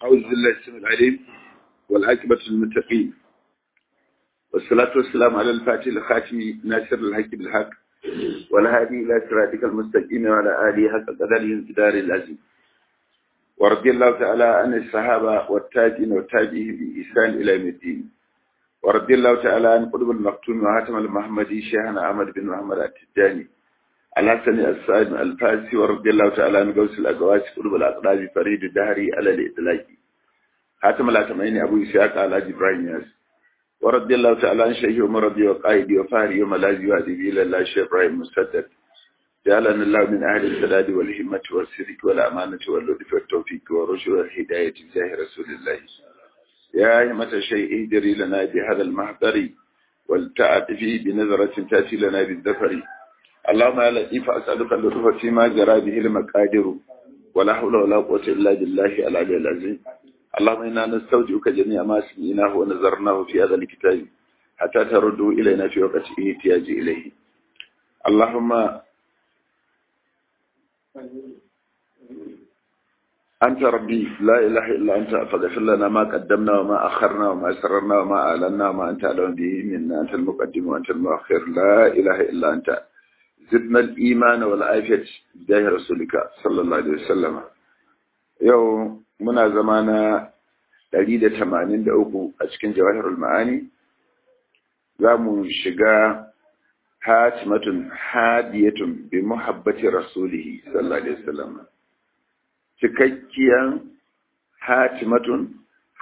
أعوذ بالله السميع العليم والعاقبة للمتقين والصلاة والسلام على الفاتح الخاتم ناصر الحق بالحق والهادي إلى صراطك المستقيم وعلى آله حق قدره انتدار العزيز ورضي الله تعالى عن الصحابة والتاجين والتاجين بإحسان إلى يوم الدين ورضي الله تعالى عن قطب المكتوم وهاتم المحمدي شيخنا أحمد بن محمد التجاني الحسن السائد الفاسي ورضي الله تعالى عن قوس الأقواس قطب الأقراب فريد الدهري على الإطلاق حاتم الأتمين أبو إسحاق على إبراهيم ياس ورضي الله تعالى عن شيخ ومرضي وقائدي وفاري وملاذي وأدبي إلى الله شيخ إبراهيم مسدد جعلنا الله من أهل السداد والهمة والصدق والأمانة واللطف والتوفيق والرشد والهداية بجاه رسول الله يا همة الشيء اهدري لنا بهذا المحضر والتعاطفي بنظرة تأتي لنا بالذفر اللهم يا لطيف أسألك اللطف فيما جرى به المقادر ولا حول ولا قوة إلا بالله العلي العظيم اللهم إنا نستودعك جميع ما سمعناه ونظرناه في هذا الكتاب حتى ترده إلينا في وقت احتياج إليه اللهم أنت ربي لا إله إلا أنت فاغفر لنا ما قدمنا وما أخرنا وما أسررنا وما أعلنا وما أنت أعلم به منا أنت المقدم وأنت المؤخر لا إله إلا أنت زدنا الإيمان والعافية بجاه رسولك صلى الله عليه وسلم يوم muna zama na 183 a cikin jawahirul ma'ani za mu shiga hatimatun hadiyatun bi muhabbati rasulihi sallallahu alaihi wasallam cikakkiyan hatimatun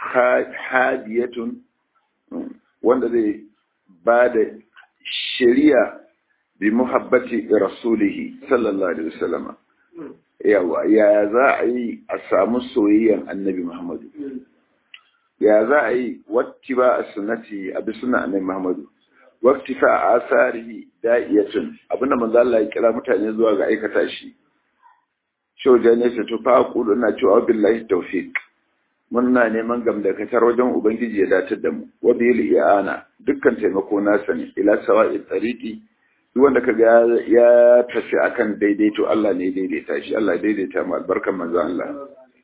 hadiyatun wanda zai ba da shari'a bi muhabbati rasulihi sallallahu alaihi wasallam yawa ya za a yi a samu soyayyan annabi muhammadu ya za a yi watti ba a sunati a bi suna annabi muhammadu wakti fa a asarihi da'iyatun abinda manzo Allah ya kira mutane zuwa ga aikata shi shoja ne ta tufa kudu na cewa billahi tawfiq muna neman gamdakatar wajen ubangiji ya datar da mu wa bil i'ana dukkan taimako nasa ne ila sawa'i tariqi duk wanda kaga ya tafi akan daidaito Allah ne daidaita shi Allah daidaita mu albarkan manzon Allah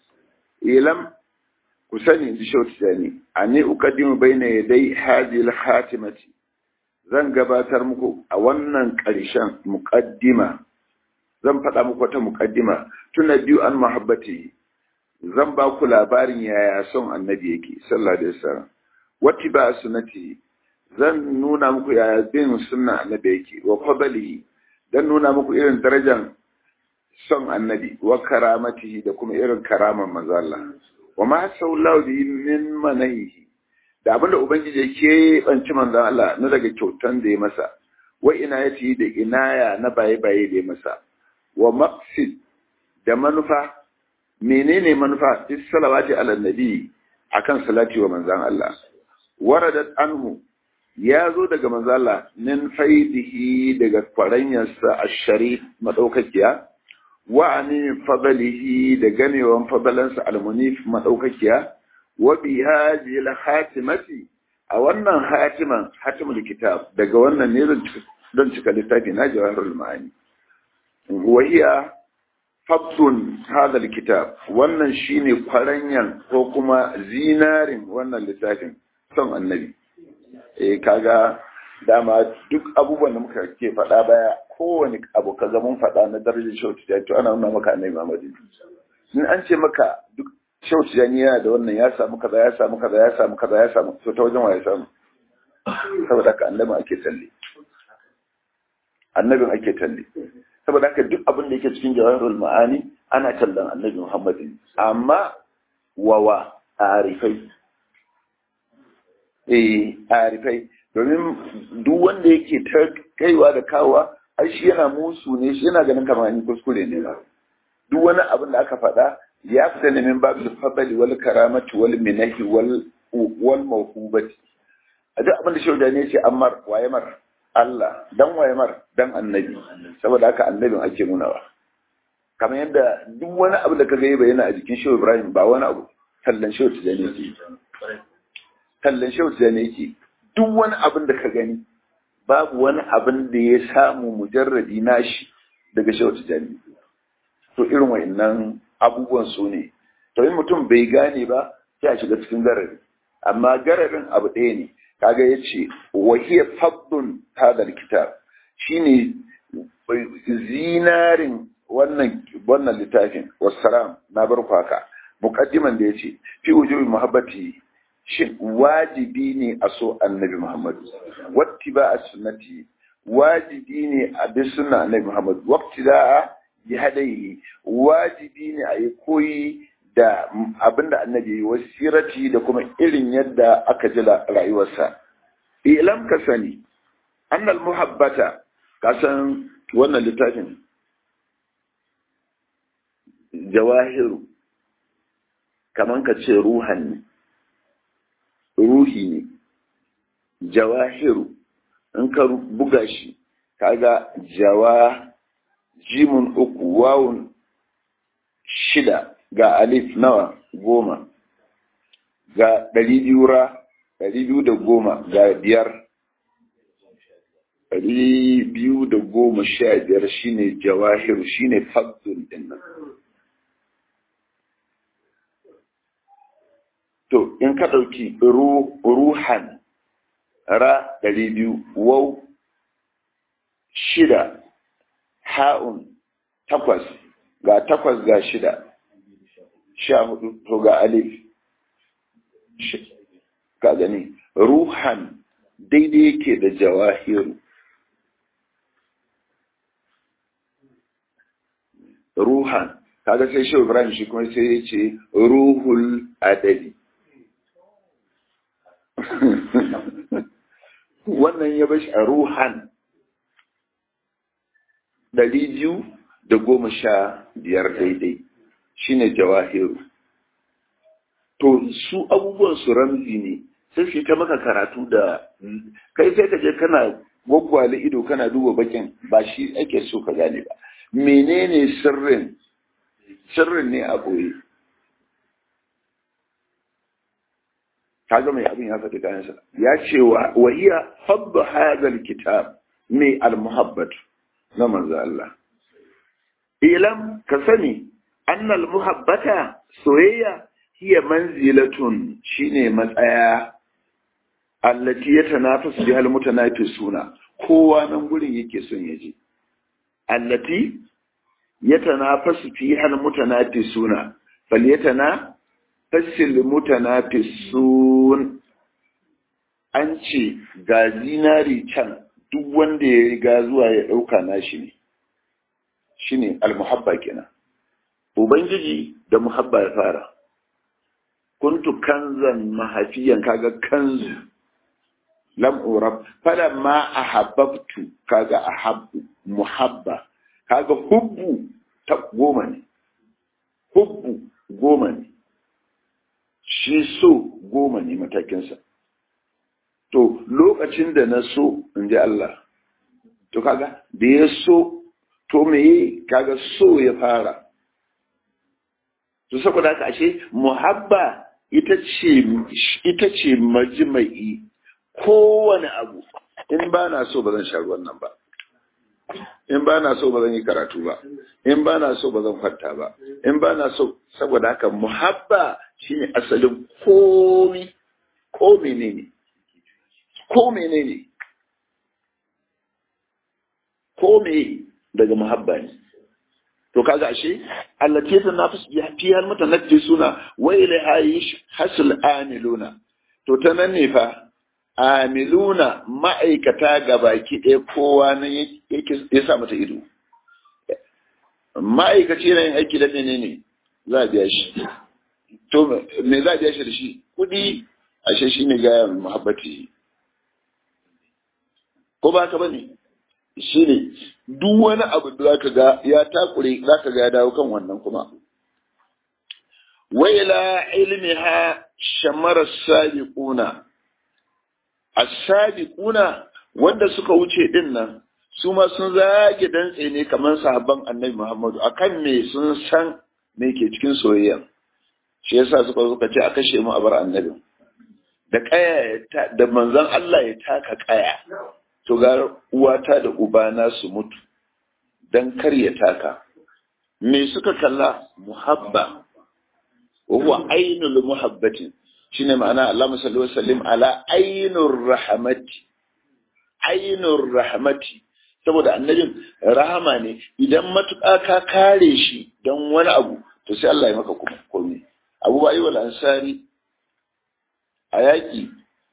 ilam ku sani ji shauti dani ani uqaddimu baina yaday hadhihi al-khatimati zan gabatar muku a wannan ƙarshen muqaddima zan faɗa muku wata muqaddima tuna biyu an muhabbati zan ba ku labarin yaya son annabi yake sallallahu alaihi wasallam wati ba sunnati zan nuna muku yaya bin sunna annabi yake wa fadlihi dan nuna muku irin darajar son annabi wa karamatihi da kuma irin karaman manzo Allah wa ma sallahu bi min manahihi da abinda ubangiji yake banci manzo Allah na daga kyautan da ya masa wa inayati da inaya na baye baye da ya masa wa maqsid da manufa menene manufa fi salawati ala nabi akan salati wa manzon Allah waradat anhu ya zo daga manzala min faidihi daga kwaranyarsa a sharif maɗaukakiya wa ani fadalihi da ganewan fadalansa almunif maɗaukakiya wa bi hadhihi hatimati a wannan hatiman hatimul kitab daga wannan ne don cika littafi na jawahirul ma'ani wa hiya fabdun hadha kitab wannan shine kwaranyan ko kuma zinarin wannan littafin son annabi eh kaga dama duk abubuwan da muka ke faɗa baya kowane abu ka mun faɗa na darajar shautu to ana nuna maka annabi Muhammad in an ce maka duk shautu yana da wannan ya samu kaza ya samu kaza ya samu kaza ya samu to ta wajen wa ya samu saboda haka annabin ake talle annabin ake talle saboda haka duk abin da yake cikin jawahirul ma'ani ana tallan annabi Muhammad amma wawa arifai eh arifai domin duk wanda yake ta kaiwa da kawowa ai shi yana musu ne shi yana ganin kamar ni kuskure ne ba duk wani abin da aka faɗa ya fita ne min babu fadali wal karamati wal minahi wal wal mawhubati a duk abin da shi ne ce ammar waye mar Allah dan waye mar dan annabi saboda haka annabin ake nunawa kamar yadda duk wani abu da ka ga yana a jikin shehu Ibrahim ba wani abu tallan shehu tijani yake tallan shehu tijani yake duk wani abin da ka gani babu wani abin da ya samu mujarradi nashi daga shehu tijani to irin wa'annan abubuwan su ne to in mutum bai gane ba sai a shiga cikin garari amma gararin abu ɗaya ne kaga ya ce wahiya faddun hadal kitab shine zinarin wannan wannan littafin wassalam na bar kwaka muqaddiman da yace fi wujubi muhabbati shin wajibi ne a so annabi muhammad wattiba as-sunnati wajibi ne a bi sunna annabi muhammad waqtida'a bi hadayi wajibi ne a yi koyi da abinda annabi yi wasirati da kuma irin yadda aka ji rayuwarsa ilam ka sani annal muhabbata ka san wannan littafin jawahiru kaman ka ce ruhan ne ruhi ne jawahiru in ka buga shi kaga jawa jimun uku wawun shida ga alif nawa goma ga ɗari biyu ra ɗari biyu da goma ga biyar ɗari biyu da goma sha biyar shine jawahiru shine fadlun din nan to in ka ɗauki ruhan ra ɗari biyu wau shida ha'un takwas ga takwas ga shida sha hudu to ga alif ka gani ruhan daidai yake da jawahiru ruhan kaga sai shi ibrahim shi kuma sai ya ce ruhul adali wannan ya bashi a ruhan ɗari biyu da goma sha biyar daidai shine jawahiru to su abubuwan su ramzi ne sai su ta maka karatu da kai sai ka je kana gwaggwale ido kana duba bakin ba shi ake so ka gane ba menene sirrin sirrin ne a ɓoye kaga mai abin ya faɗi kayansa ya ce wa wahiya habba hadal kitab mai almuhabbat na manzo Allah ilam ka sani annal muhabbata soyayya hiya manzilatun shine matsaya allati yatanafasu biha almutanafisuna kowa nan gurin yake son ya je allati yatanafasu fiha almutanafisuna falyatana fasil mutanafisun an ce ga zinari can duk wanda ya riga zuwa ya ɗauka nashi ne shine almuhabba kenan ubangiji da muhabba ya fara kuntu kanzan mahafiyan kaga kanzu lam urab fala ma ahabbtu kaga ahabbu muhabba kaga hubbu ta goma ne hubbu goma ne shi so goma ne matakinsa to lokacin da na so in ji Allah to kaga da ya so to me kaga so ya fara to saboda haka ashe muhabba ita ce ita ce majma'i kowane abu in ba na so ba zan sha ruwan nan ba in ba na so ba zan yi karatu ba in ba na so ba zan kwanta ba in ba na so saboda haka muhabba shine asalin komi ko menene ko menene ko me daga muhabba ne to kaga ashe allati ta nafis bi fiha mutanajjisuna wa ilaiha hasul amiluna to ta nan ne fa amiluna ma'aikata gabaki ɗaya kowa nan yake ya sa mata ido ma'aikaci yana yin aiki da ne ne za a biya shi to me za a biya shi da shi kuɗi ashe shi ne gaya muhabbati ko ba ka bane shi ne duk wani abu da zaka ga ya takure zaka ga ya dawo kan wannan kuma waila ilmiha shamara sabiquna as-sabiquna wanda suka wuce din nan su ma sun zage dantse ne kamar sahabban annabi Muhammadu akan me sun san me ke cikin soyayya shi yasa suka suka ce a kashe mu a bar annabi da kaya da manzon Allah ya taka kaya to ga uwata da ubana su mutu dan kar ya taka me suka kalla muhabba wa huwa ainul muhabbatin shine ma'ana Allahumma salli wa sallim ala ainur rahmati ainur rahmati saboda annabin rahama ne idan matuƙa ka kare shi don wani abu to sai Allah ya maka kuma komai Abu Ayyub al-Ansari a yaƙi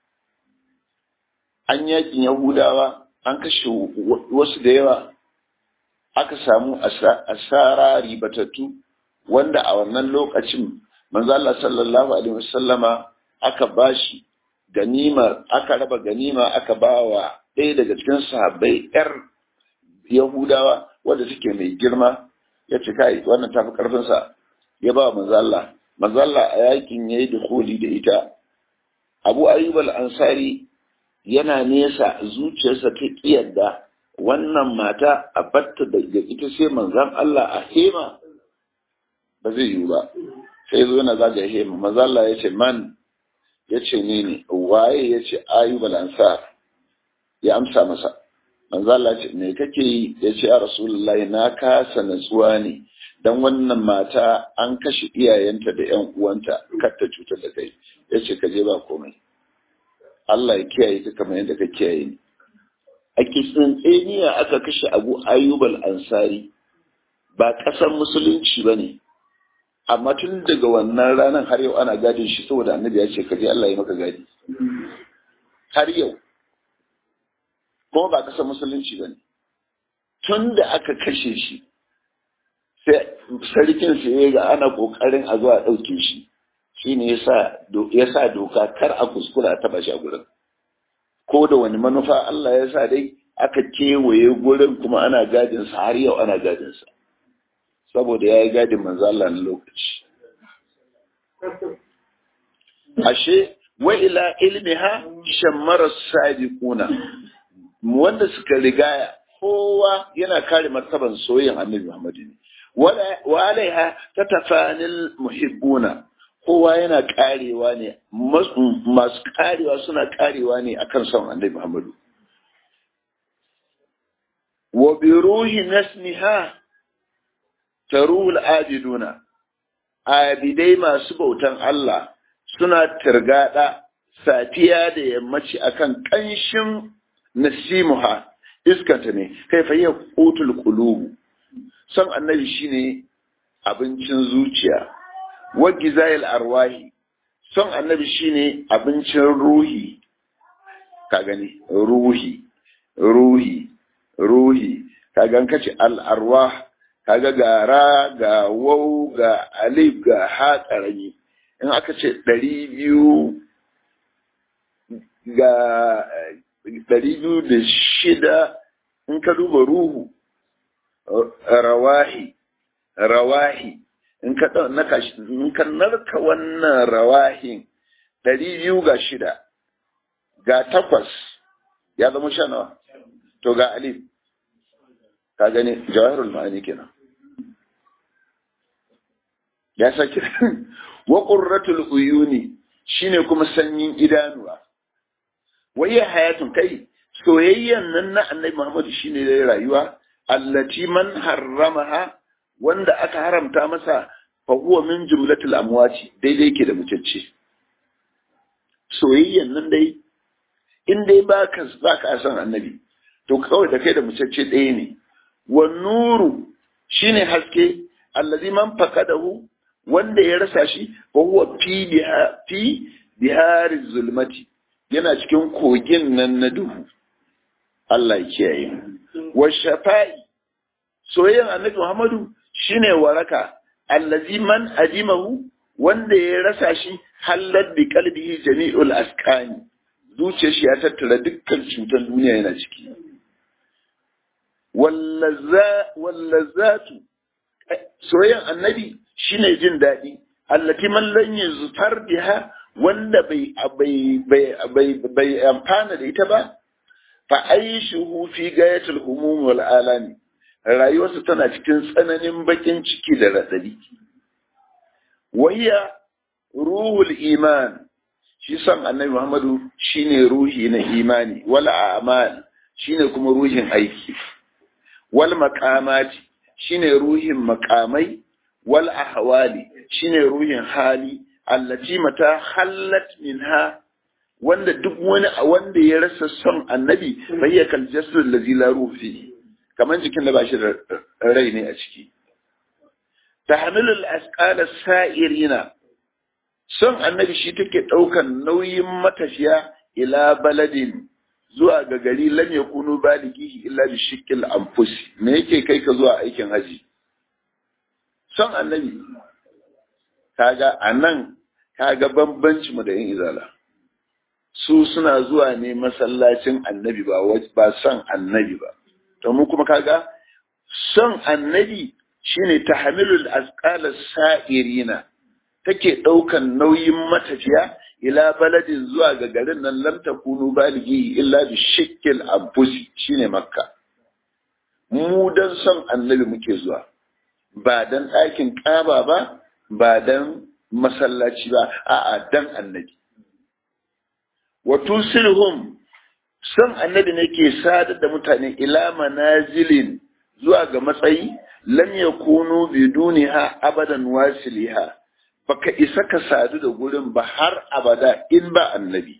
an yaƙin Yahudawa an kashe wasu da yawa aka samu asara ribatattu wanda a wannan lokacin manzo Allah sallallahu alaihi wasallama aka bashi ganima aka raba ganima aka bawa ɗaya daga cikin sahabbai yar Yahudawa wanda suke mai girma ya ce kai wannan tafi karfin sa ya ba manzo Allah manzo Allah a yakin yayi dukhuli da ita Abu Ayyub al-Ansari yana nesa zuciyarsa ta kiyarda wannan mata a batta daga ita sai manzan Allah a hema ba zai yiwu ba sai zo yana zaga hema manzan Allah ya ce man ya ce ni ne waye ya ce ayyubal ansar ya amsa masa manzan Allah ce me kake yi ya ce a rasulullahi na kasa natsuwa ne dan wannan mata an kashe iyayenta da yan uwanta kar ta cutar da kai ya ce ka je ba komai Allah ya kiyaye ka kamar yadda ka kiyaye ni a kitsintseniya aka kashe abu ayyubal ansari ba ƙasar musulunci ba ne amma tun daga wannan ranar har yau ana gadin shi saboda annabi ya ce ka je Allah ya maka gadi har yau kuma ba ƙasar musulunci ba ne tun da aka kashe shi sai sarkin sai ya ga ana ƙoƙarin a zuwa ɗauke shi shi ne ya sa doka kar a kuskura a taɓa shi a gurin ko da wani manufa Allah ya sa dai aka kewaye gurin kuma ana gadinsa har yau ana gadinsa saboda ya yi gadin manzo Allah na lokaci ashe wa ila ilmiha shammara sabiquna wanda suka rigaya kowa yana kare martaban soyayyen annabi Muhammad ne wa alaiha tatafanil muhibbuna kowa yana karewa ne masu karewa suna karewa ne akan son annabi Muhammadu wa bi ruhi nasmiha taruhul abiduna abidai masu bautan Allah suna tirgada safiya da yammaci akan kanshin nasimuha iskanta ne kai fa qutul qulubu son annabi shine abincin zuciya wagizayil arwahi son annabi shine abincin ruhi ka gani ruhi ruhi ruhi ka gan kace al arwah kaga ga ra ga wau ga alif ga ha karami in aka ce ɗari biyu ga ɗari biyu da shida in ka duba ruhu rawahi rawahi in ka in ka narka wannan rawahin ɗari biyu ga shida ga takwas ya zama sha nawa to ga alif ka gani jawahirul ma'ani kenan ya saki wa qurratul uyuni shine kuma sanyin idanuwa waye hayatun kai soyayyan nan na annabi Muhammad shine da rayuwa allati man harramaha wanda aka haramta masa fa huwa min jumlatil amwati daidai yake da mutacce soyayyan nan dai in dai baka baka san annabi to kawai da kai da mutacce ɗaya ne wa nuru shine haske allazi man faqadahu wanda ya rasa shi fa huwa fi biha fi bihari zulmati yana cikin kogin nan na duhu Allah ya kiyaye wa shafa'i soyayyan annabi Muhammadu shine waraka allazi man ajimahu wanda ya rasa shi hallat bi qalbihi jami'ul askani zuciyar shi ya tattara dukkan cutar duniya yana ciki wallazatu soyayyan annabi shine jin daɗi allati man lan yuzfar biha wanda bai bai bai bai amfana da ita ba fa aishuhu fi gayatul humum wal alami rayuwarsa tana cikin tsananin bakin ciki da radadi wayya ruhul iman shi san annabi Muhammadu shine ruhi na imani wal a'mal shine kuma ruhin aiki wal maqamati shine ruhin makamai wal ahwali shine ruhin hali allati mata hallat minha wanda duk wani wanda ya rasa son annabi bai ya kal jasad allazi la ruhi kaman jikin da ba shi da rai ne a ciki tahmilul asqala sa'irina son annabi shi take daukan nauyin matafiya ila baladin zuwa ga gari lam yakunu balighihi illa bi shikkil anfusi me yake kai ka zuwa aikin haji son annabi kaga anan kaga bambanci mu da yin izala su suna zuwa ne masallacin annabi ba ba son annabi ba to mu kuma kaga son annabi shine tahmilul asqala sa'irina take daukan nauyin matafiya ila baladin zuwa ga garin nan lam takunu balighi illa bi shikkil anfusi shine makka mu dan son annabi muke zuwa ba dan ɗakin ƙaba ba ba dan masallaci ba a'a dan annabi wa tusilhum son annabi ne ke sadar da mutane ila manazilin zuwa ga matsayi lam yakunu biduniha abadan wasiliha baka isa ka sadu da gurin ba har abada in ba annabi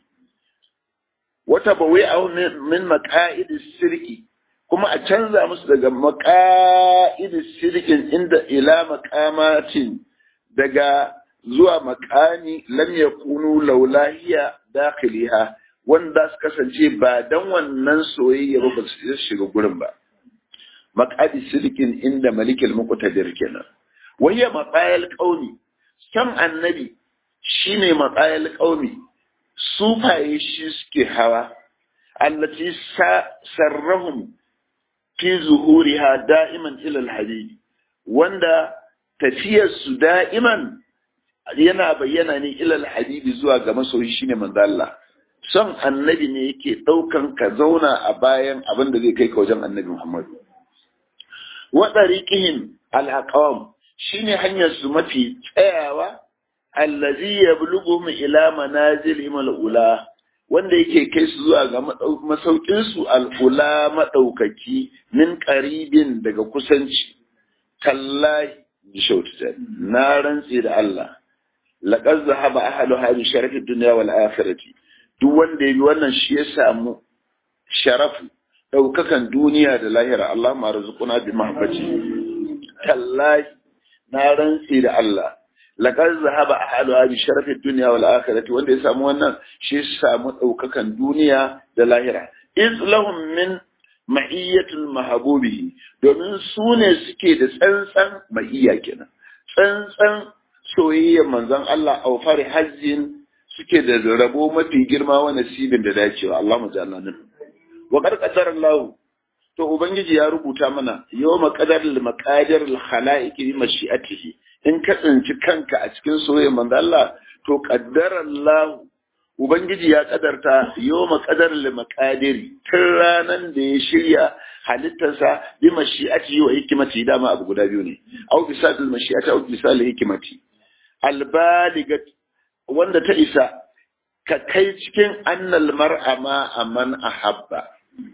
wata bawai a min maqa'idis sirki kuma a canza musu daga maqa'idis sirkin inda ila maqamatin daga zuwa makani lam yakunu laulahiya dakhiliha wanda su kasance ba dan wannan soyayya ba ba su shiga gurin ba maqadi sirkin inda malikil muqtadir kenan wayya maqayal qaumi kan annabi shine maqayal qaumi sufaye shi suke hawa allati sarrahum fi zuhuriha da'iman ila alhabib wanda tafiyar su da'iman yana bayyana ne ila alhabibi zuwa ga masoyi shine manzo Allah son annabi ne yake daukan ka zauna a bayan abin da zai kai ka wajen annabi Muhammadu wa tariqihim al-aqwam shine hanyar su mafi tsayawa allazi yablughuhum ila manazilihim al-ula wanda yake kai su zuwa ga masaukin su al-ula madaukaki min qaribin daga kusanci tallahi bi shautu na rantsi da Allah laqad zahaba ahlu hadhihi sharafi dunya wal akhirati duk wanda yayi wannan shi ya samu sharafu daukakan duniya da lahira Allah ma rizquna bi mahabbati tallahi na rantsi da Allah laqad zahaba ahlu hadhihi sharafi dunya wal akhirati wanda ya samu wannan shi ya samu daukakan duniya da lahira iz lahum min ma'iyyatul mahabubihi domin su ne suke da tsantsan ma'iyya kenan tsantsan soyayyar manzon Allah a fari hajjin suke da rabo mafi girma wa nasibin da dacewa Allah mu jalla nan wa qarqadar Allah to ubangiji ya rubuta mana yawma qadaril maqadir al khalaiq bi mashi'atihi in ka tsinci kanka a cikin soyayyar manzon Allah to qaddara Allah ubangiji ya kadarta yawma qadaril maqadiri tun ranan da ya shirya halittarsa bi mashi'atihi wa hikmati dama abu guda biyu ne au bisadil mashi'ati au bisadil hikmati albaligat wanda ta isa ka kai cikin annal mar'a ma aman ahabba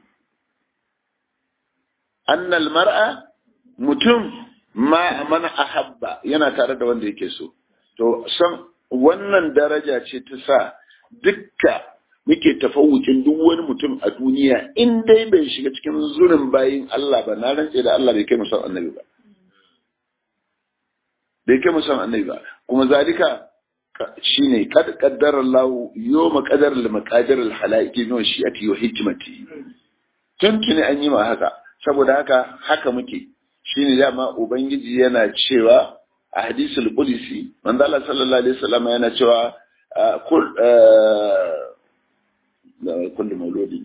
annal mar'a mutum ma aman ahabba yana tare da wanda yake so to san wannan daraja ce ta sa dukka muke tafawucin duk wani mutum a duniya in dai bai shiga cikin zurin bayin Allah ba na rantse da Allah bai kai musan annabi ba bai kai musan annabi ba kuma zalika shine kad qaddara Allah yawma qadar al maqadir al halaiki min shi'ati wa hikmati tuntuni an yi ma haka saboda haka haka muke shine dama ubangiji yana cewa a hadisul qudsi manzo Allah sallallahu alaihi wasallam yana cewa kul kullu mauludi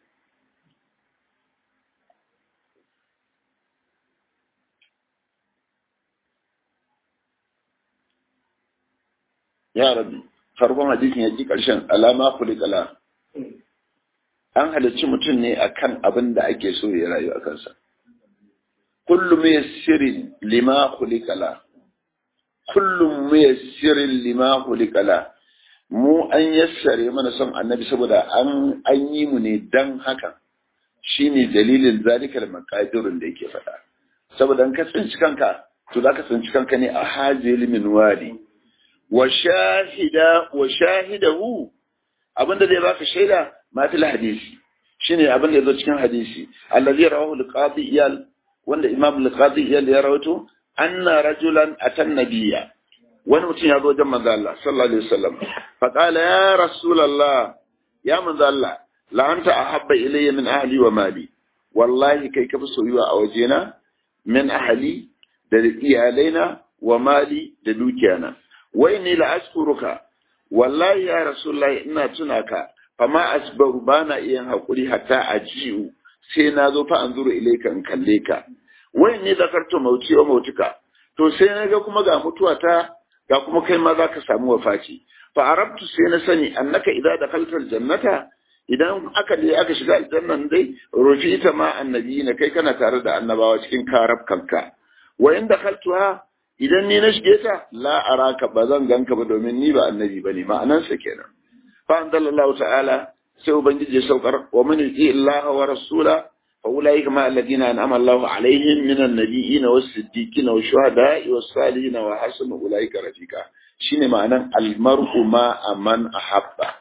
ya rabbi farkon hadisin ya ji ƙarshen alama kulikala an halarci mutum ne akan abin da ake so ya rayu a kansa kullum yassirin lima kulikala kullum yassirin lima kulikala mu an yassare mana son annabi saboda an an yi mu ne dan haka shine dalilin zalikal maqadirun da yake faɗa saboda an ka tsinci kanka to za ka tsinci kanka ne a hajjil min wadi wa shahida wa shahidahu abinda zai baka shaida ma fil hadisi shine abin da yazo cikin hadisi allazi rawahu al-qadi iyal wanda imam al-qadi iyal ya rawaito anna rajulan atan nabiyya wani mutum ya zo wajen manzo Allah sallallahu alaihi wasallam fa qala ya rasulullah ya manzo Allah la anta ahabba ilayya min ahli wa mali wallahi kai kafi soyuwa a wajena min ahli da iyalaina wa mali da dukiyana wai ni la askuruka wallahi ya rasulullahi ina tuna ka fama asbaru bana iya hakuri hatta ajiu sai na zo fa anzuru ilayka in kalle ka wai ni zakartu mauti wa mautuka to sai na ga kuma ga mutuwa ta ga kuma kai ma za ka samu wafaci fa arabtu sai na sani annaka idza dakhalta aljannata idan aka je aka shiga aljannan dai rufita ma annabi na kai kana tare da annabawa cikin karab kanka wa in dakhaltuha idan ni na shige ta la araka ba zan ganka ba domin ni ba annabi bane ma'anan sa kenan fa anzalallahu ta'ala sai ubangiji ya saukar wa man yuti illaha wa rasula fa ulaika ma alladhina an'ama Allahu alaihim minan nabiyyin was siddiqin was shuhada'i was salihin wa hasuna ulaika rafiqa shine ma'anan almar'u ma aman ahabba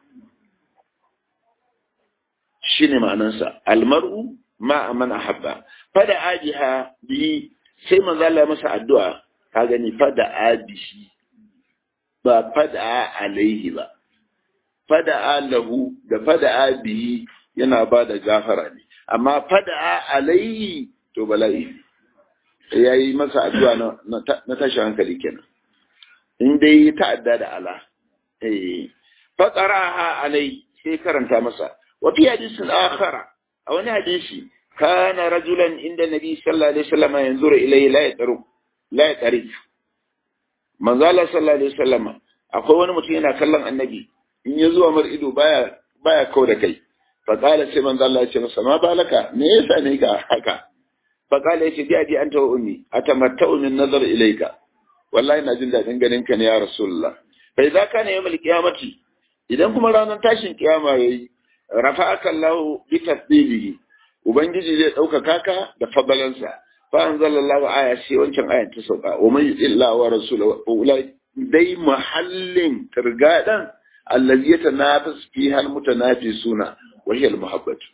shine ma'anansa almar'u ma aman ahabba fada ajiha bi sai manzo Allah masa addu'a ka gani fada abihi ba fada alaihi ba fada lahu da fada abihi yana ba da gafara ne amma fada alaihi to bala'i yayi masa addu'a na tashi hankali kenan in dai ta'adda da ala eh faqaraha alai sai karanta masa wa fi hadisin akhara a wani hadisi kana rajulan inda nabi sallallahu alaihi wasallam yanzuru ilayhi la yataru la yatarif manzo Allah sallallahu alaihi wasallam akwai wani mutum yana kallon annabi in ya zuwa mar ido baya baya kau da kai fa qala sai manzo Allah ya ce masa ma balaka me yasa ne ka haka fa qala yace bi adi anta wa ummi atamatta'u min nazar ilayka wallahi na jin dadin ganin ka ne ya rasulullah fa idza kana yawmul qiyamati idan kuma ranar tashin kiyama yayi rafa'aka Allah bi tasbihi ubangiji zai ɗaukaka ka da fadalansa fa anzalallahu aya sai wancan ayan ta sauka wa man illa wa rasulahu ulai dai mahallin kirgadan allazi yatanafas fi hal mutanafisuna wa hiya al muhabbatu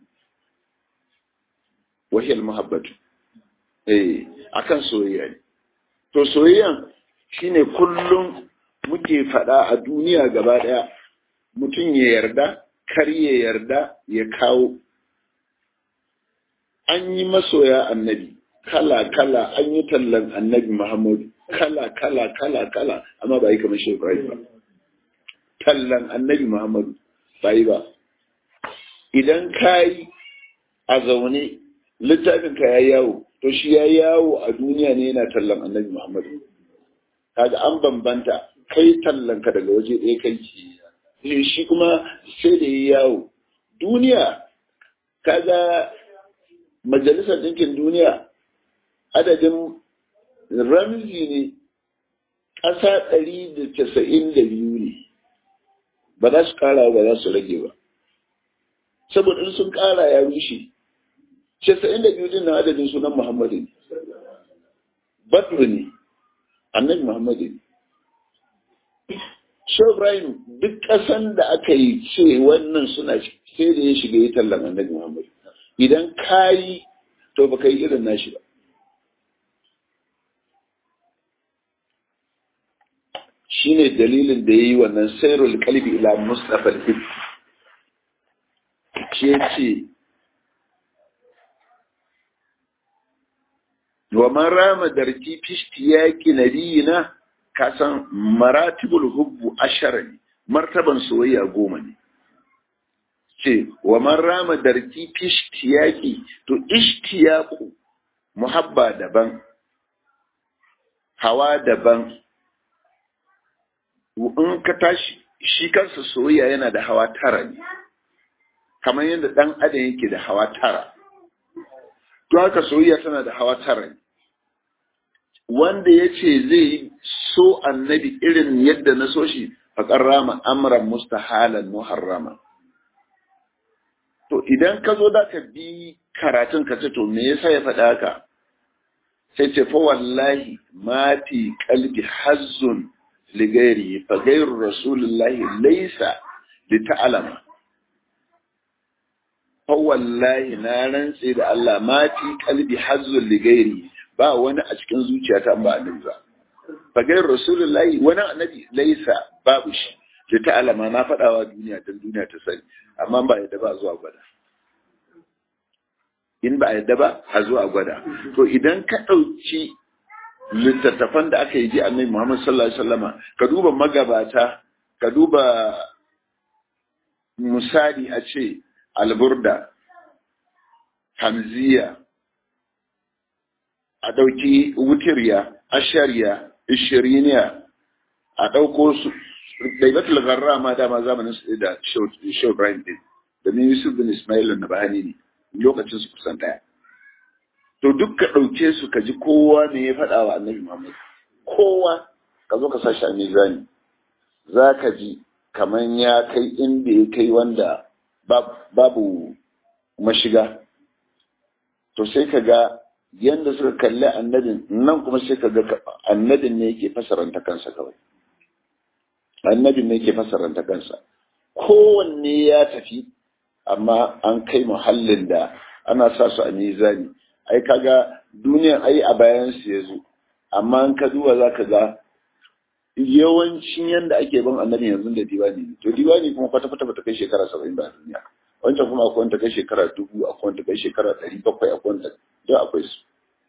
wa hiya al muhabbatu eh akan soyayya ne to soyayyan shine kullum muke fada a duniya gaba daya mutum ya yarda kar ya yarda ya kawo an yi masoya annabi kala kala an yi tallan annabi muhammadu kala kala kala kala amma ba yi kamar shi ibrahim ba tallan annabi muhammadu ba yi ba idan ka yi a zaune littafin ka ya yawo to shi ya yawo a duniya ne yana tallan annabi muhammadu kaga an bambanta kai tallan ka daga waje ɗaya kai shi kuma sai da ya yawo duniya kaga majalisar ɗinkin duniya adadin ramzi ne ƙasa ɗari da casa'in da biyu ne ba za su ƙara ba za su rage ba saboda in sun ƙara ya rushe casa'in da biyu din nan adadin sunan muhammadu ne badru ne annabi muhammadu ne Shehu Ibrahim duk ƙasan da aka yi ce wannan suna sai da ya shiga yi tallan annabi Muhammad. Idan ka yi to baka yi irin nashi ba. Shi ne dalilin da ya yi wannan sairul kalbi ila Mustapha al-Hib. Shi ya ce, Wa man rama darki fishti yaƙi nabiyina ka san maratibul hubbu ashara ne martaban soyayya goma ne ce wa man rama darki fi ishtiyaqi to ishtiyaqu muhabba daban hawa daban in ka tashi shi kansa soyayya yana da hawa tara ne kamar yadda dan adam yake da hawa tara to haka soyayya tana da hawa tara ne wanda ya ce zai so annabi irin yadda na so shi faƙar rama amran mustahalan muharrama to idan ka zo da ka bi karatun ka ce to me yasa ya faɗa haka sai ce fa wallahi ma fi qalbi hazzun li ghairi fa ghairu rasulillahi laysa li ta'lama fa wallahi na rantse da Allah ma fi qalbi hazzun li ghairi ba wani a cikin zuciyata ba annabi ba fa ghairu rasulillahi wani annabi laysa babu shi li ta'lama na faɗawa duniya dan duniya ta sani amma ba yadda ba zuwa gwada in ba a yadda ba a zo a gwada to idan ka ɗauki littattafan da aka yi ji annabi Muhammad sallallahu alaihi wasallama ka duba magabata ka duba misali a ce alburda hamziya a ɗauki wutiriya ashariya ishiriniya a ɗauko su daibatul garra ma dama zamanin su da Shehu Ibrahim din da Yusuf bin Ismail na bahani ne lokacin su kusan ɗaya. To duk ka ɗauke su ka ji kowa ne ya faɗa wa annabi Muhammad. Kowa ka zo ka sa shi a mizani. Za ka ji kamar ya kai inda ya kai wanda babu mashiga. To sai ka ga yadda suka kalli annabin nan kuma sai ka ga annabin ne yake fasaranta kansa kawai. Annabin ne yake fasaranta kansa. Kowanne ya tafi amma an kai muhallin da ana sa su a mizani ai kaga duniyan ai a bayan su ya zo amma an ka duba za ka ga yawancin yanda ake ban annabi yanzu da diwani to diwani kuma kwata kwata bata kai shekara saba'in ba a duniya wancan kuma akwai wanda kai shekara dubu akwai wanda kai shekara ɗari bakwai akwai wanda duk akwai su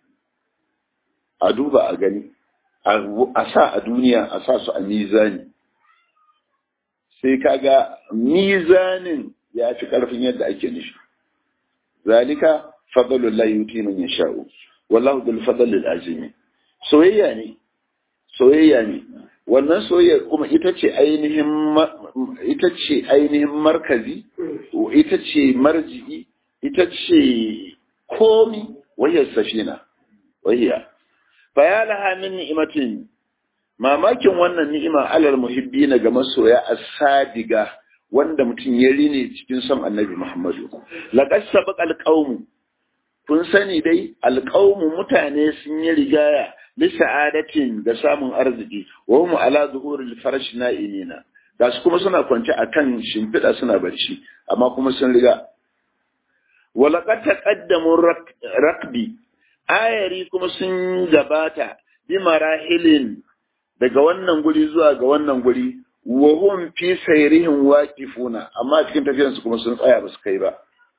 a duba a gani a sa a duniya a sa su a mizani sai kaga mizanin ya fi ƙarfin yadda ake nufi zalika fadlul la yuti man yasha'u wallahu bil fadlil azim soyayya ne soyayya ne wannan soyayya kuma ita ce ainihin ita ce ainihin markazi ita ce marji'i ita ce komi wahiyar safina wahiya fa laha min ni'matin mamakin wannan ni'ima alal muhibbina ga masoya as-sadiga wanda mutum ya rine cikin son annabi Muhammadu. Laƙas sabaƙ alƙaumu, kun sani dai alƙaumu mutane sun yi rigaya lissa'adatin da samun arziki, wa mu ala zuhuril farash na'imina. Ga su kuma suna kwance a kan shimfiɗa suna barci, amma kuma sun riga. Walaƙar taƙaddamun rakbi, ayari kuma sun gabata bi marahilin daga wannan guri zuwa ga wannan guri wa hum fi sayrihim waqifuna amma cikin tafiyar su kuma sun tsaya ba su kai ba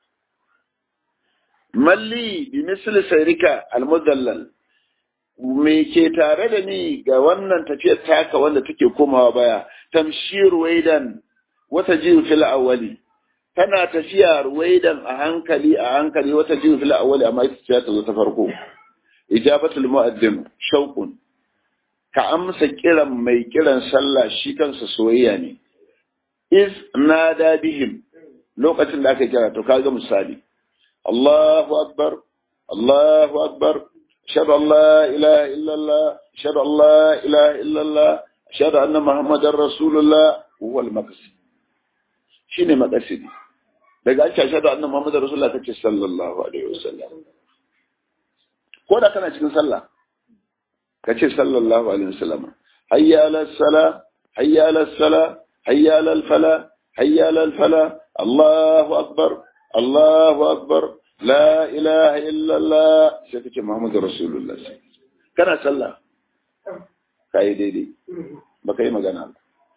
malli bi misli sayrika almudallal me ke tare da ni ga wannan tafiyar taka wanda take komawa baya tamshir waidan wata jiru fil awwali tana tafiya ruwaidan a hankali a hankali wata jiru fil awwali amma ita ce ta zo ta farko ijabatul mu'addin shauqun ka amsa kiran mai kiran sallah shi kansa soyayya ne is nada bihim lokacin da aka kira to kaga misali Allahu akbar Allahu akbar ashhadu an la ilaha illallah ashhadu an la ilaha illallah ashhadu anna muhammadar rasulullah huwa al-maqsid shine maqsidi daga an ashhadu anna muhammadar rasulullah kace sallallahu alaihi wasallam ko da kana cikin sallah ka ce sallallahu alaihi wasallam hayya ala sala hayya ala sala hayya ala fala hayya ala fala Allahu akbar Allahu akbar la ilaha illa Allah sai kace Muhammadu Rasulullah kana sallah kai daidai baka yi magana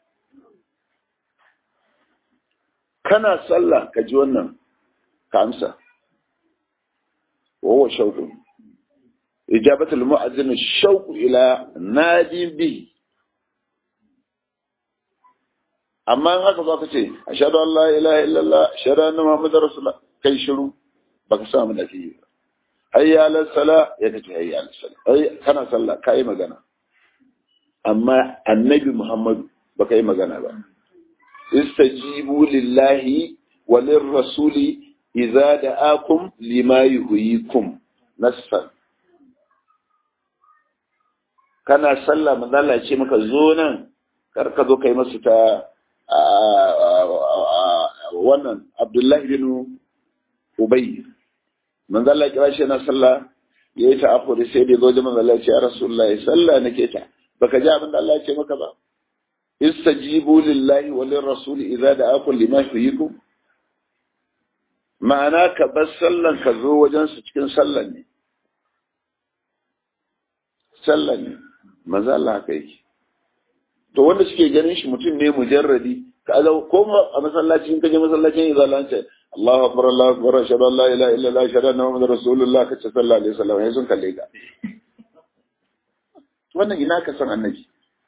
kana sallah ka ji wannan ka amsa wa huwa shawqun إجابة المؤذن الشوق إلى نادي به أما أن أكبر كتير أشهد أن لا إله إلا الله أشهد أن محمد رسول الله كي شروع بكسا من أكيد هيا على الصلاة يكتي هيا على الصلاة هيا كان صلى كاي مغانا أما النبي محمد بكاي مغانا با استجيبوا لله وللرسول إذا دعاكم لما يهيكم نصفا kana sallah manzala ce maka zo nan kar ka zo kai masu ta wannan abdullahi bin ubay manzala kira shi na sallah ya yi ta'afuri sai da zo jama'a Allah ce ya Rasulullahi sallah nake ta baka ji abin da Allah ya ce maka ba istajibu lillahi wa lirrasuli idza da'akum lima yuhyikum ma'ana ka bar sallan ka zo wajen su cikin sallan ne sallan ne maza Allah haka yake to wanda suke ganin shi mutum ne mujarradi ka ga ko a masallacin kaje masallacin izalance Allahu akbar Allahu akbar ashhadu an la ilaha illa Allah ashhadu anna muhammadar rasulullah kace sallallahu alaihi wasallam sai sun kalle ka wannan ina ka san annabi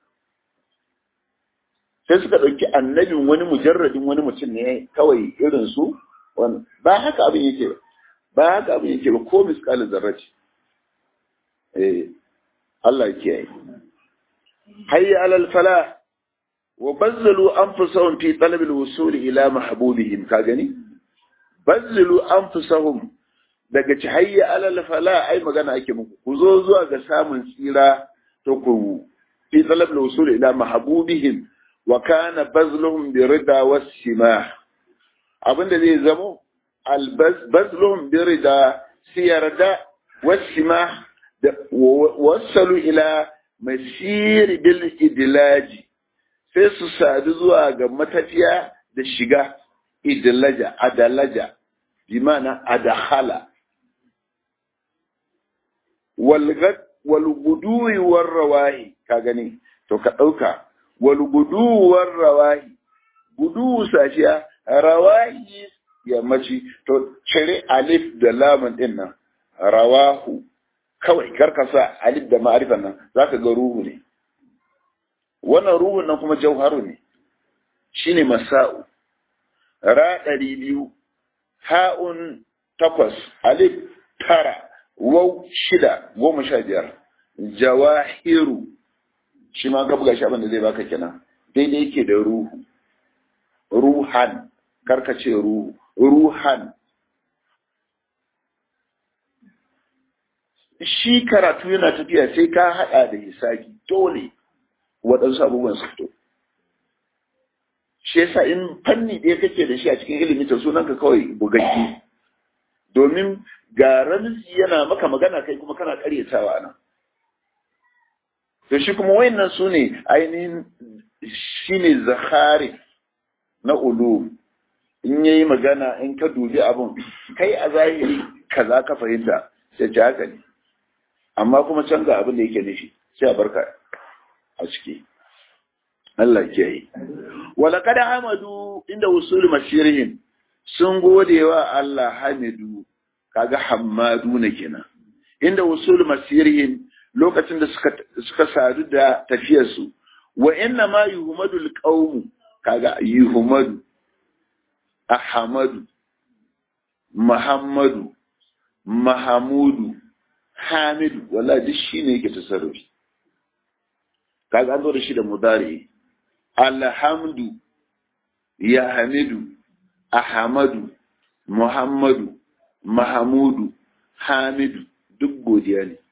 sai suka ɗauki annabin wani mujarradin wani mutum ne kawai irin su ba haka abin yake ba ba haka abin yake ba ko miskalin zarrace eh Allah ya kiyaye hayya alal falah wa bazzalu anfusahum fi talab al-wusul ila mahbubihim ka gani bazzalu anfusahum daga ci hayya alal falah ai magana ake muku ku zo zuwa ga samun tsira to ku fi talab al-wusul ila mahbubihim wa kana bazluhum bi rida was-simah abinda zai zamo al-bazluhum bi rida siyarda was-simah wasalu ila masiri bil idlaji sai su sadu zuwa ga matafiya da shiga idlaja adalaja bi mana adakhala wal guduwi war rawahi ka gani to ka dauka wal guduwi war rawahi gudu safiya rawahi yammaci to cire alif da lamun din nan rawahu kawai karkasa alif da ma'arifan nan za ka ga ruhu ne wannan ruhun nan kuma jauharu ne shine masa'u ra ɗari biyu ha'un takwas alif tara wau shida goma sha biyar jawahiru shi ma ka buga shi abin da zai baka kenan daidai yake da ruhu ruhan karkace ruhu ruhan shi karatu yana tafiya sai ka haɗa da hisabi dole waɗansu abubuwan su fito shi yasa in fanni ɗaya kake da shi a cikin ilimin ta sunan ka kawai bugaggi domin ga ramzi yana maka magana kai kuma kana ƙaryatawa nan to shi kuma wayannan su ne ainihin shi ne zakari na ulu in yayi magana in ka dubi abun kai a zahiri kaza ka fahimta sai ta haka ne amma kuma can ga abin da yake nufi sai a barka a ciki Allah ke yi wala kada hamadu inda usul masirihim sun gode wa Allah hamidu kaga hammadu na kenan inda usul masirihim lokacin da suka suka sadu da tafiyar su wa inna ma yuhmadu alqawm kaga yuhmadu ahmadu muhammadu mahamudu hamidu wala duk shi ne yake tasarrufi kaga an zo da shi da mudari alhamdu ya hamidu ahmadu muhammadu mahamudu hamidu duk godiya ne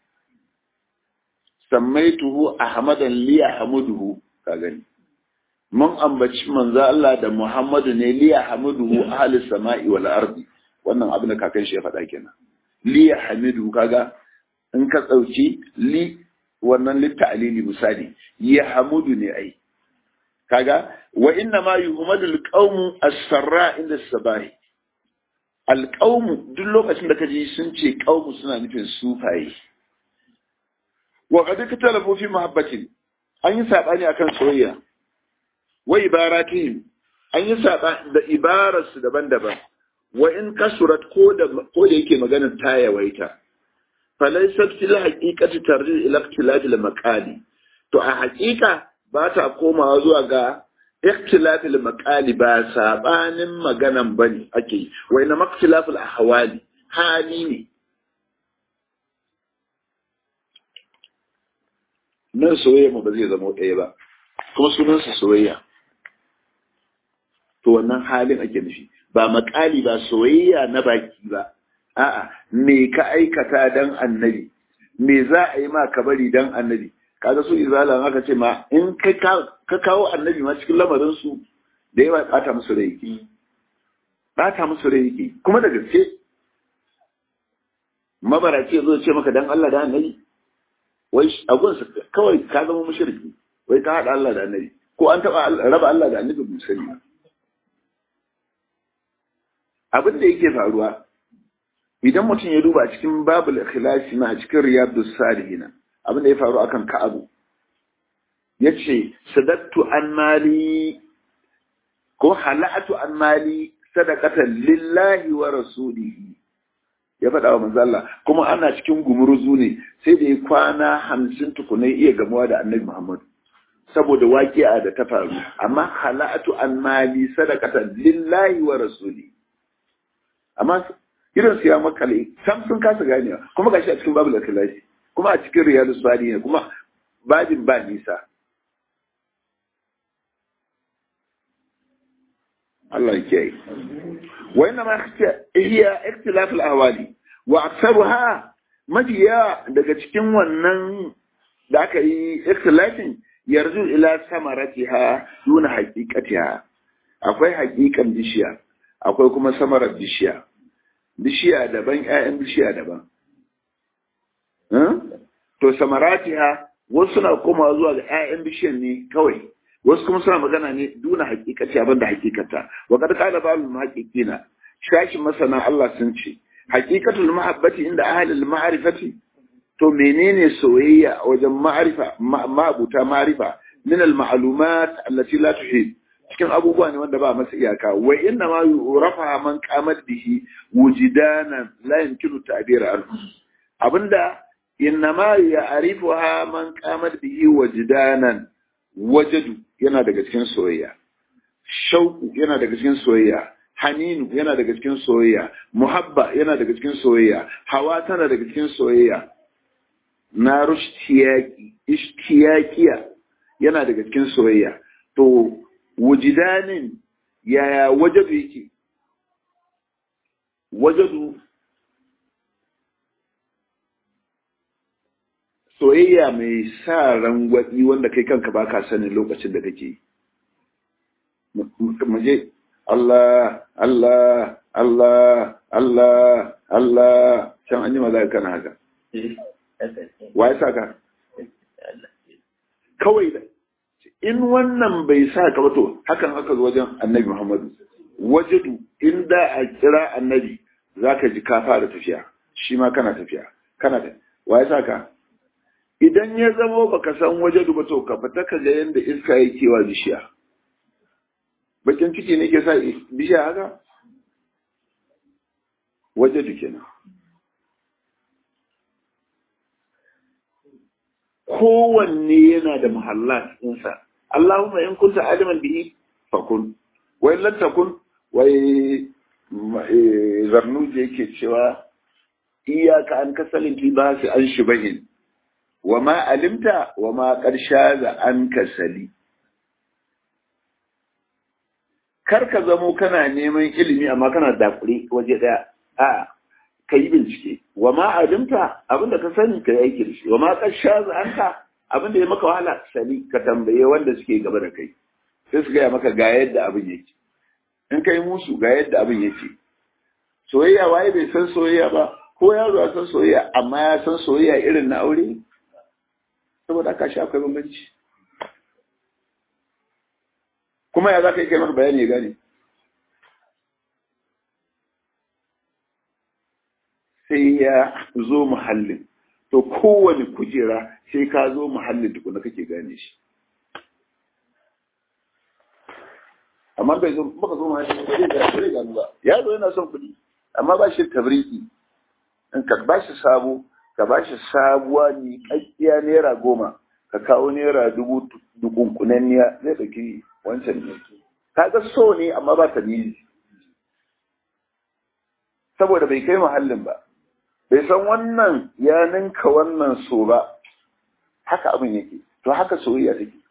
sammaituhu ahmadan li ahmaduhu ka gani mun ambaci manzo Allah da Muhammadu ne li ahmaduhu ahli samai wal ardi wannan abin da kakan shi ya faɗa kenan li hamidu kaga in ka tsauci li wannan litta'alili misali ya hamudu ne ai kaga wa inna ma yuhmadu alqawmu as-sarra inda sabahi alqawmu duk lokacin da kaji sun ce qawmu suna nufin sufaye wa qad katalafu fi mahabbatin an yi sabani akan soyayya wa ibaratihim an yi saba da ibararsu daban-daban wa in kasurat ko da ko da yake maganar ta yawaita falaisat fil haqiqati tarji ila ikhtilaf al maqali to a haqiqa ba ta komawa zuwa ga ikhtilaf al maqali ba sabanin maganan bane ake wa ina ikhtilaf al ahwali hali ne nan soyayya mu ba zai zama ɗaya ba kuma sunansa soyayya to wannan halin ake nufi ba makali ba soyayya na baki ba a'a me ka aikata dan annabi me za a yi ma ka bari dan annabi kaga su izala aka ce ma in ka kawo annabi ma cikin lamarin su da yawa bata musu rai yake bata musu rai yake kuma da gaske mabaraci ya zo ce maka dan Allah da annabi wai abun kawai ka zama mushriki wai ka hada Allah da annabi ko an taba raba Allah da annabi musani abin da yake faruwa idan mutum ya duba cikin babul ikhlasi na cikin riyadus salihin abin da ya faru akan ka'abu yace sadattu an mali ko halatu an mali sadaqatan lillahi wa rasulihi ya faɗa wa manzo Allah kuma ana cikin gumuruzu ne sai da ya kwana hamsin tukunai iya gamuwa da annabi Muhammad saboda waƙi'a da ta faru amma halatu an mali sadaqatan lillahi wa rasuli amma irin su ya makale sam sun kasa ganewa kuma gashi a cikin babu lakalashi kuma a cikin riyadu salihin kuma babin ba nisa Allah ya kiyaye wa inna ma hiya ikhtilaf al-ahwali wa aktsaruha mafiya daga cikin wannan da aka yi ikhtilafin yarzu ila samaratiha duna haqiqatiha akwai haqiqan bishiya akwai kuma samarar bishiya bishiya daban ƴaƴan bishiya daban to samaratiha wasu suna komawa zuwa ga ƴaƴan bishiyan ne kawai wasu kuma suna magana ne duna hakikati abin da hakikata wa kad qala ba'd muhaqqiqina shashin masana Allah sun ce haqiqatul mahabbati inda ahli al-ma'rifati to menene soyayya a wajen ma'rifa ma'abuta ma'rifa min al-ma'lumat allati la tuhid cikin abubuwa ne wanda ba masa iyaka wa inna ma yurafa man qamat bihi wujidanan la yumkinu ta'bir anhu abinda inna ma ya'rifuha man qamat bihi wujidanan wajadu yana daga cikin soyayya shauku yana daga cikin soyayya haninu yana daga cikin soyayya muhabba yana daga cikin soyayya hawa tana daga cikin soyayya na rushtiyaki ishtiyakiya yana daga cikin soyayya to wujidanin yaya wajadu yake wajadu soyayya mai sa rangwaɗi wanda kai kanka ba ka sanin lokacin da kake muje Allah Allah Allah Allah Allah can an yi maza kana haka wa ya sa ka kawai da in wannan bai sa ka ba to hakan aka zo wajen annabi Muhammadu wajadu inda a kira annabi zaka ji ka fara tafiya shi ma kana tafiya kana tafiya wa ya sa ka idan ya zamo baka san waje ba to ka fita ka ga yadda iska yake wa bishiya bakin ciki ne ke sa bishiya haka waje kenan kowanne yana da muhallat ɗinsa Allahumma in kunta aliman bihi fakun wai lantakun wai zarnuje yake cewa iyaka an kasalin libasi an shibahin wa ma alimta wa ma ƙarsha za an kasali. Kar ka zamo kana neman ilimi amma kana dakure waje ɗaya, a ka yi bincike, wa ma alimta abinda ka sani ka yi aiki da shi, wa ma ƙarsha za an ka abinda ya maka wahala sani ka tambaye wanda suke gaba da kai, sai su gaya maka ga yadda abin yake. In ka yi musu ga yadda abin yake. Soyayya waye bai san soyayya ba, ko yaro ya san soyayya amma ya san soyayya irin na aure? saboda aka shi akwai bambanci kuma ya za ka yi kai bayani gane sai ya zo muhallin to kowane kujera sai ka zo muhallin tukuna kake gane shi amma bai zo baka zo muhallin ba zai gano ba ya zo yana son kuɗi amma ba shi tabriki in ka ba shi sabo ka ba shi sabuwa ni kakkiya naira goma ka kawo naira dubu dukunkunanniya zai ɗauki wancan ne ka ga so ne amma ba ta nizi saboda bai kai muhallin ba bai san wannan ya ninka wannan so ba haka abin yake to haka soyayya take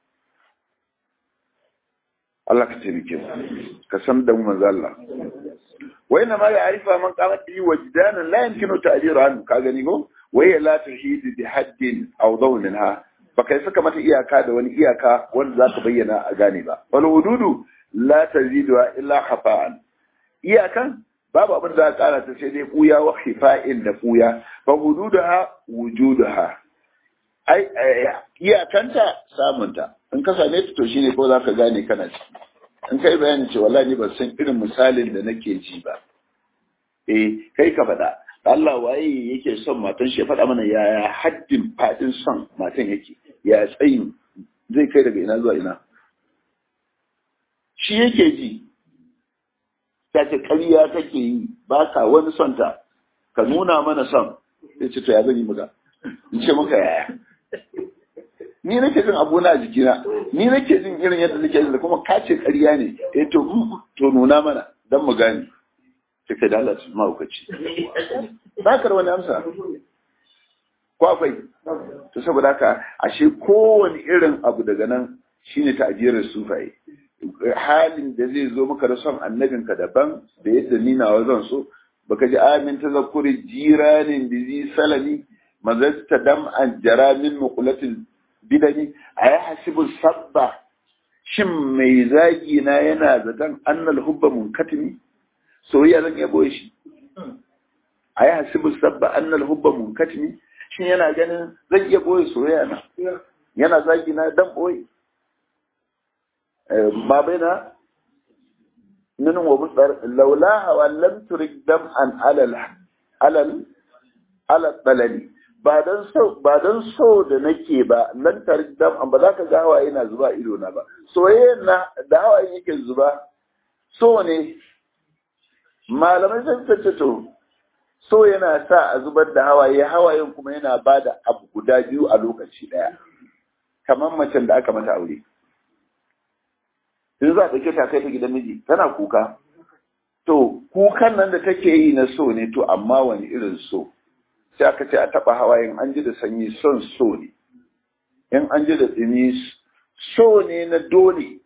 Allah ka taimake mu ka san da mu manzo Allah wa inna ma ya'rifa man qamat bi wajdanan la yumkinu ta'diru anhu ka gani ko wa ya la tuhid bi haddin aw dawlinha ba kai saka mata iyaka da wani iyaka wanda za ka bayyana a gane ba wal hududu la tazidu illa khafa'an iyakan babu abin da za a kara ta sai dai kuya wa hifa'in da kuya fa hududaha wujudaha ai iyakanta samunta in ka same ta to shine ko za ka gane kana ciki in kai bayani ce wallahi ni ban san irin misalin da nake ji ba eh kai ka faɗa Allah waye yake son matan shi ya faɗa mana yaya haddin faɗin son matan yake ya tsayin zai kai daga ina zuwa ina shi yake ji ta ce ƙarya kake yi ba ka wani son ta ka nuna mana son sai ce to ya zan yi muka in ce muka yaya ni nake jin abu na jikina ni nake jin irin yadda nake jin da kuma ka ce ƙarya ne eh to to nuna mana dan mu gane sai da Allah ma ukaci ba ka da wani amsa ko akwai to saboda haka ashe kowane irin abu daga nan shine ta'jirar sufaye halin da zai zo maka da son annabinka daban da yadda ni nawa zan so baka ji amin tazakkuri jiranin da zai salami mazasta dam an jara min muqulatil bidani a ya hasibu sabba shin mai zagi na yana zaton annal hubba munkatimi soyayya zan iya boye shi a ya hasibu sabba annal hubba munkatimi shin yana ganin zan iya boye soyayya na yana zagi na dan boye ma baina min wa musdar laula wa lam turik dam an alal alal alal balali ba don so ba don so da nake ba lan tarik dam an ba za ka ga hawaye na zuba ido na ba soyayya na da hawaye yake zuba so ne malamai sun tace to so yana sa a zubar da hawaye hawayen kuma yana ba da abu guda biyu a lokaci daya kamar macen da aka mata aure in za a ɗauke ta kai ta gidan miji tana kuka to kukan nan da take yi na so ne to amma wani irin so sai aka ce a taɓa hawayen an ji da sanyi son so ne in an ji da tsini so ne na dole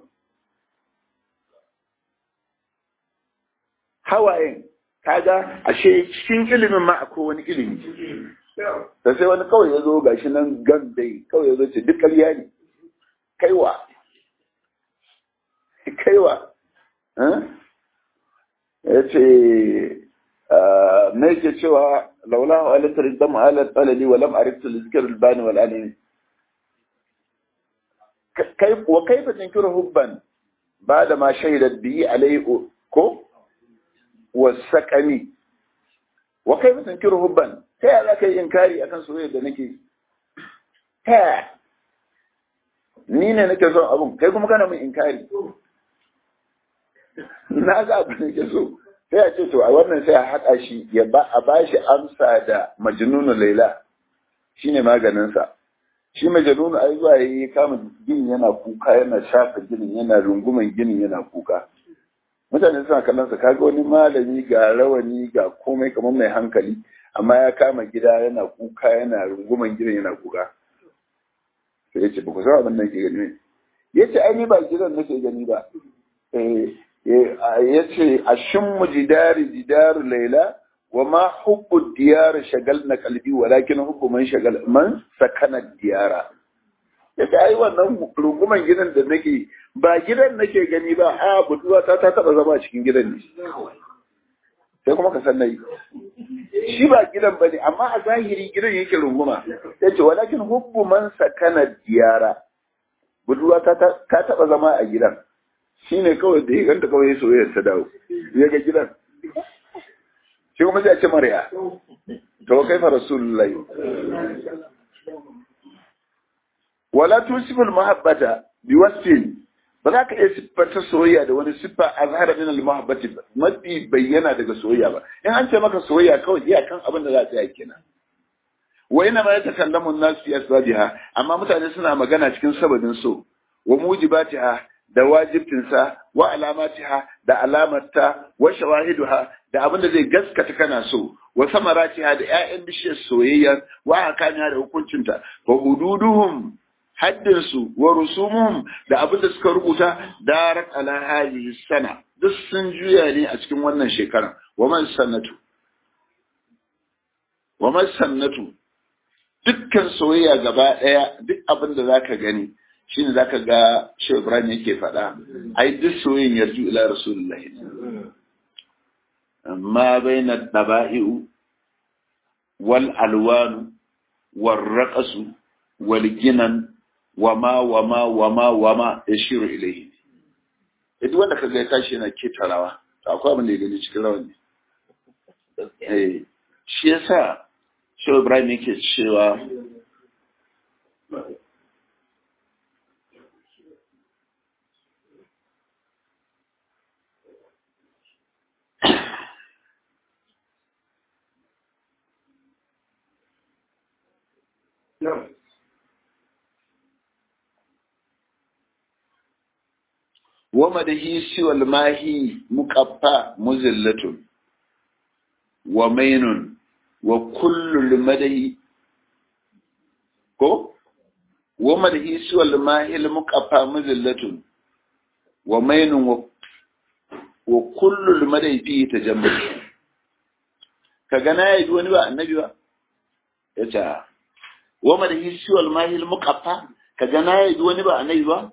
hawayen kaga ashe cikin ilimin ma akwai wani ilimi da sai wani kawai ya zo gashi nan gan dai kawai ya zo ce duk ƙarya ne kaiwa kaiwa ya ce na yake cewa laula wa alatar dam alat alali wa lam ariftu lizkar albani wal alimi kai wa kaifa tunkiru hubban ba da ma shaidat biyi alai ko wasaqami wa kaifa tunkiru hubban ta yaya zaka yi inkari akan soyayya da nake ta ni ne nake son abun kai kuma kana min inkari na ga abin da ke so sai a ce to a wannan sai a haɗa shi ya ba a ba shi amsa da majnunu laila shine maganinsa shi majnunu ai zuwa yayi kama ginin yana kuka yana shafa ginin yana runguman ginin yana kuka mutane suna kallon sa kaga wani malami ga rawani ga komai kamar mai hankali amma ya kama gida yana kuka yana runguman ginin yana kuka sai ya ce ba ku san abin da ke gani ne ya ce ai ni ba gidan nake gani ba ya ce a shimmu jidari jidaru laila wa ma hubbu diyar shagal na kalbi walakin hubbu man shagal man sakana diyara ya ce ai wannan runguman gidan da nake ba gidan nake gani ba a buduwa ta ta taba zama cikin gidan ne sai kuma ka san nayi shi ba gidan bane amma a zahiri gidan yake runguma ya ce walakin hubbu man sakana diyara buduwa ta ta taba zama a gidan shi ne kawai da ya ganta kawai ya soyayya ta dawo ya ga gidan shi kuma sai a ce marya to kai fa rasulullahi wala tusiful mahabbata bi wasfin ba za ka iya siffanta soyayya da wani siffa azhara min al-mahabbati mafi bayyana daga soyayya ba in an ce maka soyayya kawai iyakan abin da za ta yi kenan wa ina ma yatakallamu an-nas fi asbabiha amma mutane suna magana cikin sababin so wa mujibatiha da wajibtinsa wa alamatiha da alamarta wa shawahiduha da abin da zai gaskata kana so wa samaratiha da ƴaƴan bishiyar soyayya wa hakaniya da hukuncinta wa hududuhum haddinsu wa rusumuhum da abin da suka rubuta darat ala hadhihi sana duk sun juya ne a cikin wannan shekaran wa man sannatu wa man sannatu dukkan soyayya gaba ɗaya duk abin da zaka gani shine zaka ga Shehu Ibrahim yake faɗa ai duk soyayyen yarju ila rasulullahi ma baina daba'i'u wal alwanu wal raqasu wal ginan wama wama wama wama yashiru ilayhi duk wanda kaga ya tashi yana keta rawa to akwai abin da ya gani cikin rawan ne eh shi yasa Shehu Ibrahim yake cewa ومده سوى الماهي مقفى مزلة ومين وكل المده كو ومده سوى الماهي المقفى مزلة ومين وكل المده فيه تجمل كغنا يجي wani ba annabi ba yace wa madahi siwa al-mahi al-muqaffa kaga na yaji wani ba annabi ba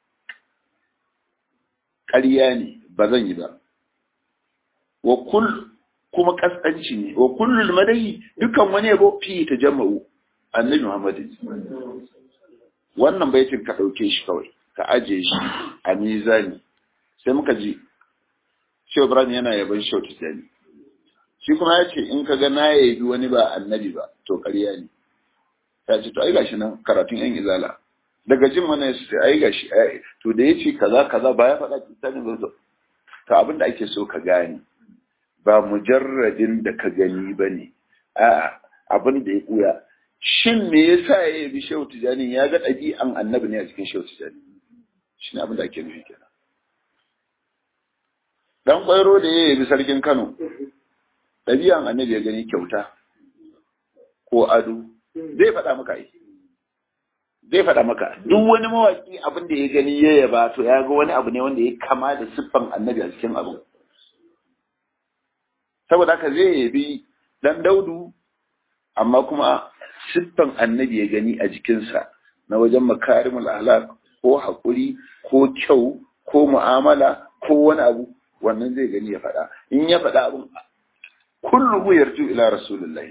ƙarya ne ba zan yi ba wa kul kuma kaskanci ne wa kullul madahi dukan wani yabo fi ta jama'u annabi Muhammad wannan baitin ka dauke shi kawai ka aje shi a mizani sai muka ji Shehu Ibrahim yana yaban Shehu Tijani shi kuma ya ce in ka ga na yabi wani ba annabi ba to ƙarya ne ya ce to ai gashi nan karatun yan izala daga jin wannan su ce ai gashi to da yace kaza kaza ba ya faɗa tsanin zo to abin da ake so ka gane ba mujarradin da ka gani bane a abin da ya kuya shin me yasa ya yi shehu tijani ya ga ɗabi'an annabi ne a cikin shehu tijani shine abin da ake nufi kenan dan kwairo da ya yi sarkin Kano ɗabi'an annabi ya gani kyauta ko ado zai faɗa maka ai zai faɗa maka duk wani mawaƙi abin da ya gani ya yaba to ya ga wani abu ne wanda ya kama da siffan annabi a cikin abu saboda haka zai yabi dan daudu amma kuma siffan annabi ya gani a jikinsa na wajen makarimul ahlak ko haƙuri ko kyau ko mu'amala ko wani abu wannan zai gani ya faɗa in ya faɗa abin kullu yarju ila rasulullahi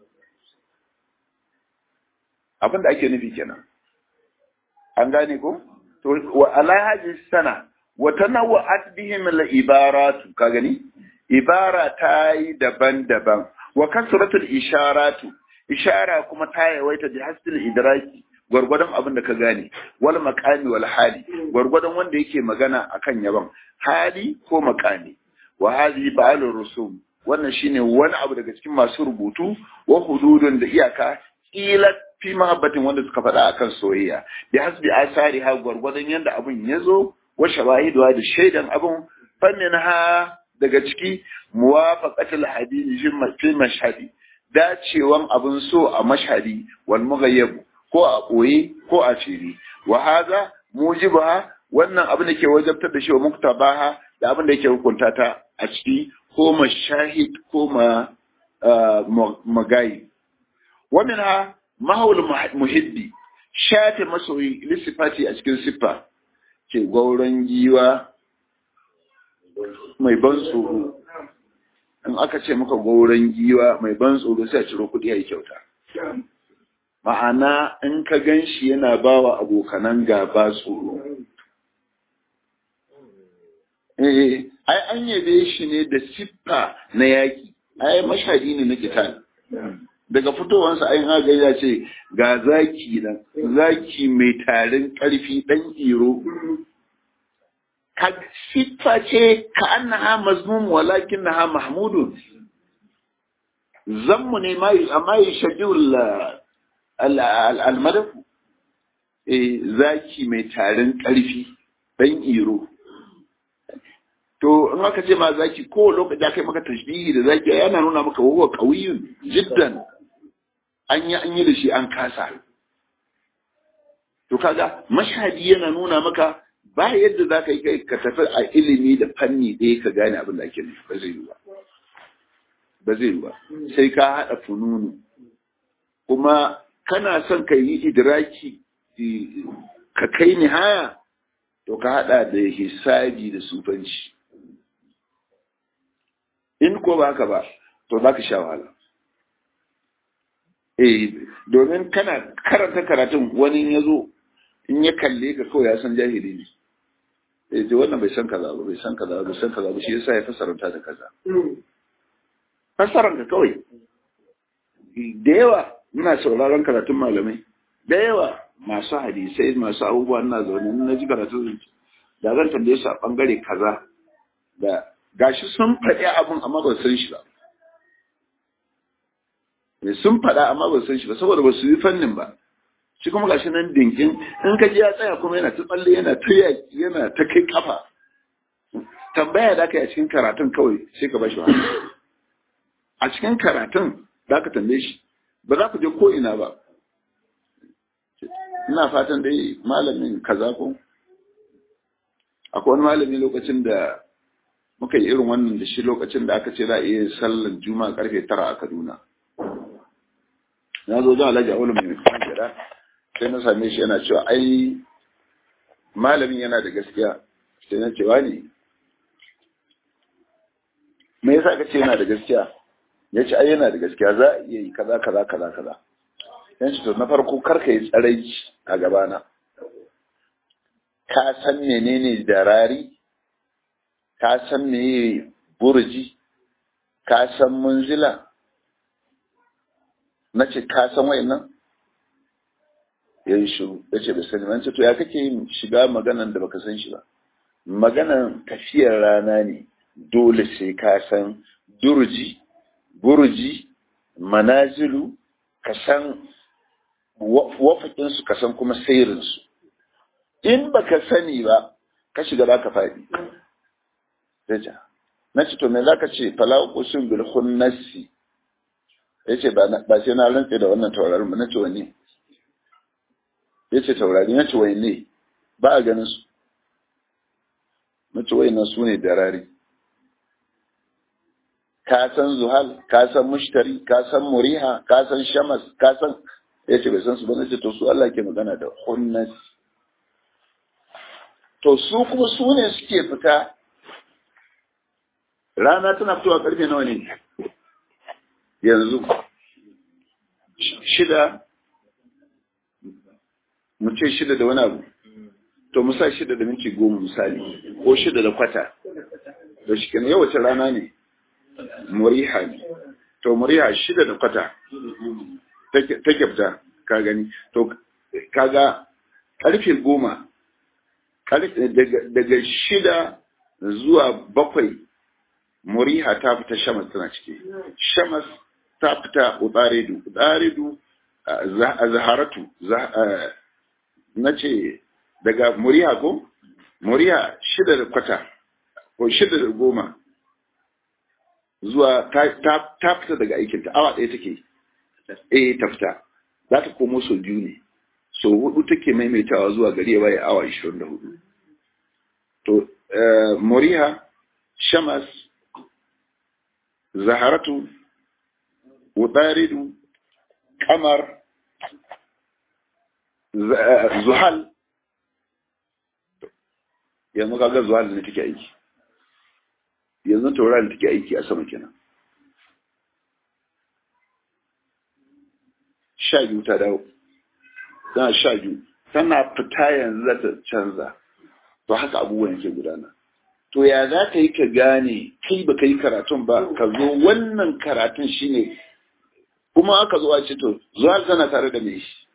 abin da ake nufi kenan an gane ko to wa alhaji sana wa tanawwa'at bihim al ibaratu ka gani ibara ta yi daban-daban wa kasratul isharatu ishara kuma ta yawaita bi hasbil idraki gwargwadon abin da ka gane wal maqami wal hali gwargwadon wanda yake magana akan yaban hali ko maqami wa hadhi ba'alur rusum wannan shine wani abu daga cikin masu rubutu wa hududun da iyaka ila fi mahabbatin wanda suka faɗa akan soyayya bi hasbi asari ha gwargwadon yanda abun ya zo wa shawahidu da shaidan abun fannin ha daga ciki muwafaqatul hadisi fi mashhadi dacewan abun so a mashhadi wal mughayyab ko a boye ko a fili wa hadha mujibaha wannan abin da ke wajabtar da shi wa muktabaha da abin da yake hukunta ta a ciki ko mashahid ko ma magayi wa minha mahawul muhibbi shafe masoyi lissifati a cikin siffa ke gauron giwa mai ban tsoro in aka ce maka gauron giwa mai ban tsoro sai a ciro kuɗi a yi kyauta ma'ana in ka gan shi yana ba wa abokanan gaba tsoro eh ai an yabe shi ne da siffa na yaƙi ai mashadi ne na kitan daga fitowansa ai haga ya ce ga zaki nan zaki mai tarin ƙarfi ɗan iro ka siffa ce ka annaha mazmum walakin naha mahmudun zammu ne ma amma ya shadul al-madaf eh zaki mai tarin ƙarfi ɗan iro to in aka ce ma zaki ko lokaci aka yi maka tashbihi da zaki yana nuna maka wawa qawiyun jiddan an yi an yi da shi an kasa to kaga mashhadi yana nuna maka ba yadda za ka yi kai ka tafi a ilimi da fanni ɗaya ka gane abin da ake nufi ba zai yi ba ba zai yi ba sai ka haɗa fununu kuma kana son ka yi idraki ka kai nihaya to ka haɗa da hisabi da sufanci in ko ba haka ba to za ka sha wahala eh domin kana karanta karatun wani ya zo in ya kalle ka kawai ya san jahili ne eh je wannan bai san kaza ba bai san kaza ba bai san kaza ba shi yasa ya fasaranta da kaza fasaran ka kawai da yawa muna sauraron karatun malamai da yawa masu hadisai masu abubuwa ina zaune na ji karatun da zan tambaye su a bangare kaza da gashi sun faɗi abin amma ba san shi ba sun faɗa amma ba san shi ba saboda ba su yi fannin ba shi kuma gashi nan dinkin in ka ji ya tsaya kuma yana ta tsalle yana ta yaki yana ta kai kafa tambaya da aka yi a cikin karatun kawai sai ka bashi wani a cikin karatun da ka tambaye shi ba za ku je ko ina ba ina fatan dai malamin kaza ko akwai wani malami lokacin da muka yi irin wannan da shi lokacin da aka ce za a iya sallan juma'a karfe tara a kaduna na zo jan alhaji awolu mai kan gida sai na same shi yana cewa ai malamin yana da gaskiya sai na cewa ne me yasa ka ce yana da gaskiya ya ce ai yana da gaskiya za a iya yi kaza kaza kaza kaza yan ce to na farko karka yi tsarai a gabana ka san menene darari ka san meye burji ka san munzila na ce ka san wayannan ya yi shiru ya ce bai sani ba ce to ya kake yin shiga maganan da baka san shi ba maganan tafiyar rana ne dole sai ka san durji burji manazilu ka san wafakinsu ka san kuma sairinsu in baka sani ba ka shiga ba ka faɗi Raja. Na ce, to me za ka ce, falawa kusur bil hunnasi. Ya ce, ba sai na rantse da wannan taurarin ba, na ce wani. Ya ce, taurari, na ce wai ne, ba a ganin su. Na ce wai nan su ne darari. Ka san zuhal, ka san mushtari, ka san muriha, ka san shamas, ka san, ya ce bai san su ba, na ce, to su Allah ke magana da hunnasi. To su kuma su ne suke fita rana tana fitowa karfe nawa ne yanzu shida mu ce shida da wani abu to musa shida da minti goma misali ko shida da kwata da shi kenan yawace rana ne muriha ne to muriha shida da kwata ta kyafta ka gani to kaga karfe goma daga shida zuwa bakwai muriha ta fita shamas tana ciki shamas ta fita utaridu utaridu zaharatu na ce daga muriha ko muriha shida da kwata ko shida da goma zuwa ta fita daga aikinta awa ɗaya take eh ta fita za ta komo sau biyu ne sau hudu take maimaitawa zuwa gari ya baya awa 24 to muriha shamas zaharatu wutaridu kamar zuhal yanzu kaga zuhal ne take aiki yanzu taurari take aiki a sama kenan sha biyu ta dawo tana sha biyu tana fita yanzu za ta canza to haka abubuwan yake gudana to ya za ka yi ka gane kai ba ka yi karatun ba ka zo wannan karatun shine kuma aka zo a ce to zuwa tana tare da mai shi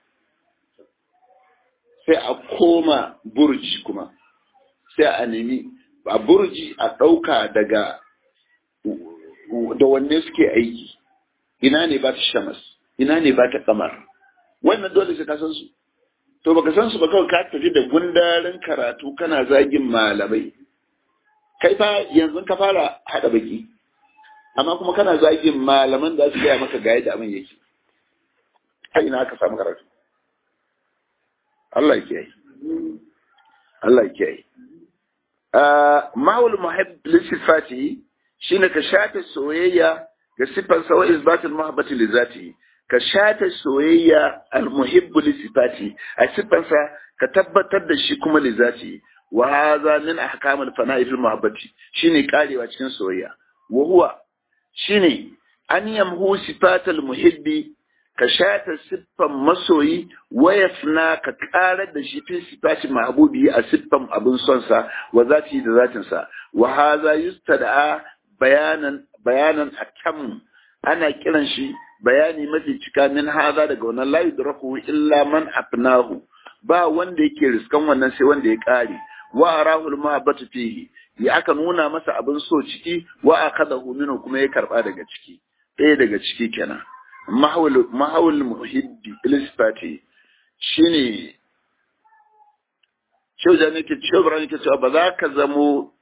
sai a koma burji kuma sai a nemi a burji a ɗauka daga da wanne suke aiki ina ne ba ta shamas ina ne ba ta kamar wannan dole sai ka san su to baka san su ba kawai ka tafi da gundarin karatu kana zagin malamai kai fa yanzu ka fara hada baki amma kuma kana zagin malaman da su gaya maka ga yadda abin yake kai ina aka samu karatu Allah ya kiyaye Allah ya kiyaye ma'ul muhabb li sifati shine ka shafe soyayya ga sifar sa wa isbatul muhabbati li zatihi ka shafe soyayya al muhibbu li sifati a sifar sa ka tabbatar da shi kuma li zatihi wa hadha min ahkamil fana'i fil muhabbati shine karewa cikin soyayya wa huwa shine an yamhu sifatal muhibbi ka shata siffan masoyi wayafna ka karar da shi fi sifati mahbubi a siffan abin son sa wa zati da zatin sa wa hadha yustada bayanan bayanan akam ana kiran shi bayani mafi cika min hadha daga wannan la yudraku illa man afnahu ba wanda yake riskan wannan sai wanda ya kare wa arahu al-mahabbatu fihi ya aka nuna masa abin so ciki wa akadahu minhu kuma ya karba daga ciki ɗaya daga ciki kenan mahawul muhibbi ilisfati shine Shehu Jani ke Shehu Ibrahim ke cewa ba za ka zamo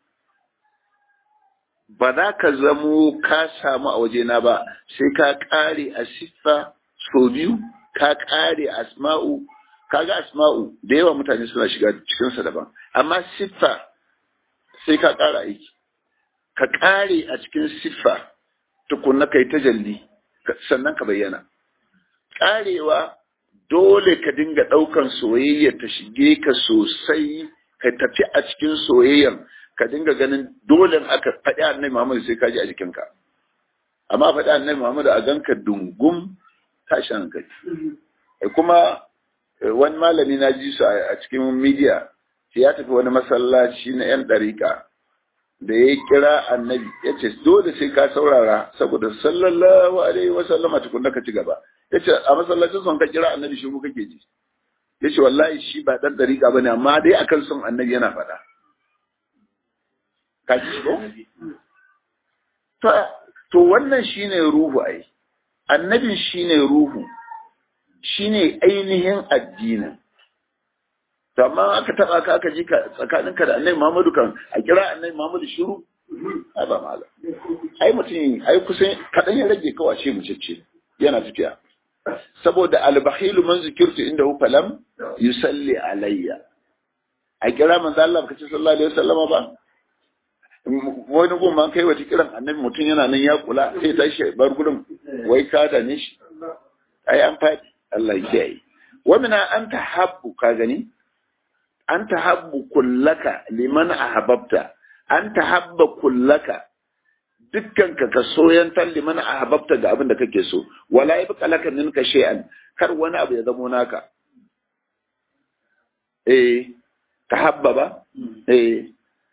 ba za ka zamo ka samu a wajena ba sai ka kare a siffa so biyu ka kare asma'u kaga asma'u da yawa mutane suna shiga cikinsa daban amma siffa sai ka kara aiki ka kare a cikin siffa tukunna kai tajalli sannan ka bayyana karewa dole ka dinga ɗaukan soyayya ta shige ka sosai ka tafi a cikin soyayyar ka dinga ganin dole aka faɗi annabi Muhammad sai ka ji a jikinka amma faɗi annabi Muhammad a ganka dungum tashi hankali kuma wani malami na ji su a cikin media ya tafi wani masallaci na yan ɗariƙa da ya kira annabi ya ce dole sai ka saurara saboda sallallahu alaihi wa sallama tukunna ka ci gaba ya ce a masallacin son ka kira annabi shi kake ji ya ce wallahi shi ba dan dariƙa ba ne amma dai akan son annabi yana faɗa ka ji ko to wannan shine ruhu ai annabin shine ruhu shine ainihin addinin to amma aka taba ka aka ji ka tsakaninka da annabi Muhammadu kan a kira annabi Muhammadu shiru ai ba mala ai mutum ai kusan kadan ya rage kawai ce mu cece yana tafiya saboda al-bakhilu man zikirtu indahu falam yusalli alayya a kira manzo Allah kace sallallahu alaihi wasallama ba wani gun man kai wata kiran annabi mutum yana nan ya kula sai tashi bar gurin wai ka da ne shi ai an faɗi Allah ya kiyaye wa mina anta habbu ka gani an tahabbu kullaka liman ahabbta an tahabba kullaka dukkan ka ka soyantar liman ahabbta ga abin da kake so wala yabqa laka minka shay'an kar wani abu ya zamo naka eh tahabba ba eh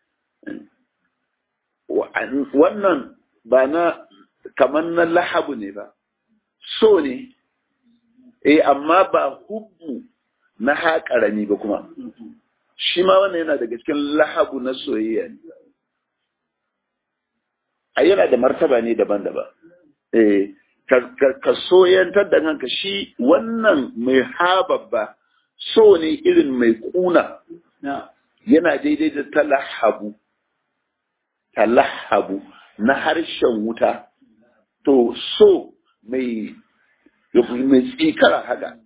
wannan ba na kaman na lahabu ne ba so ne eh amma ba hubbu na haƙarami ba kuma shi ma wannan yana daga cikin lahabu na soyayya ne a yana da martaba ne daban-daban eh ka soyantar da kanka shi wannan mai hababba so ne irin mai kuna yana daidai da talahabu talahabu na harshen wuta to so mai mai tsikara haka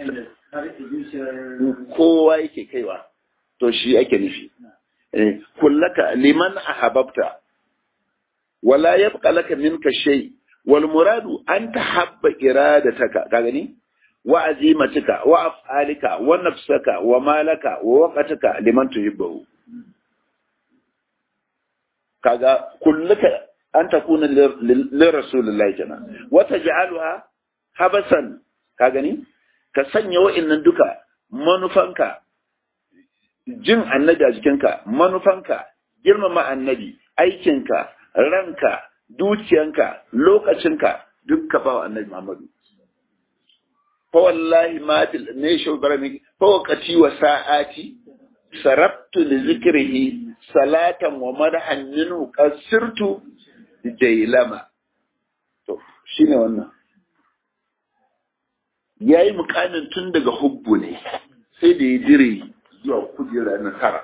kowa yake kaiwa to shi ake nufi kullaka liman ahabbta wala yabqa laka minka shay wal muradu an tahabba iradataka ka gani wa azimatika wa af'alika wa nafsaka wa malaka wa waqtaka liman tuhibbu kaga kullaka an takuna li rasulillahi kenan wa taj'alha habasan ka gani ka sanya wa'annan duka manufanka jin annabi a jikinka manufanka girmama annabi aikinka ranka dukiyanka lokacinka duk ka ba wa annabi Muhammadu fa wallahi ma til ne shi barami fa waqati wa sa'ati sarabtu li zikrihi salatan wa madhan minhu qasirtu jailama to shine wannan yayi mukamin tun daga hubbu ne sai da ya dire zuwa kujera na tara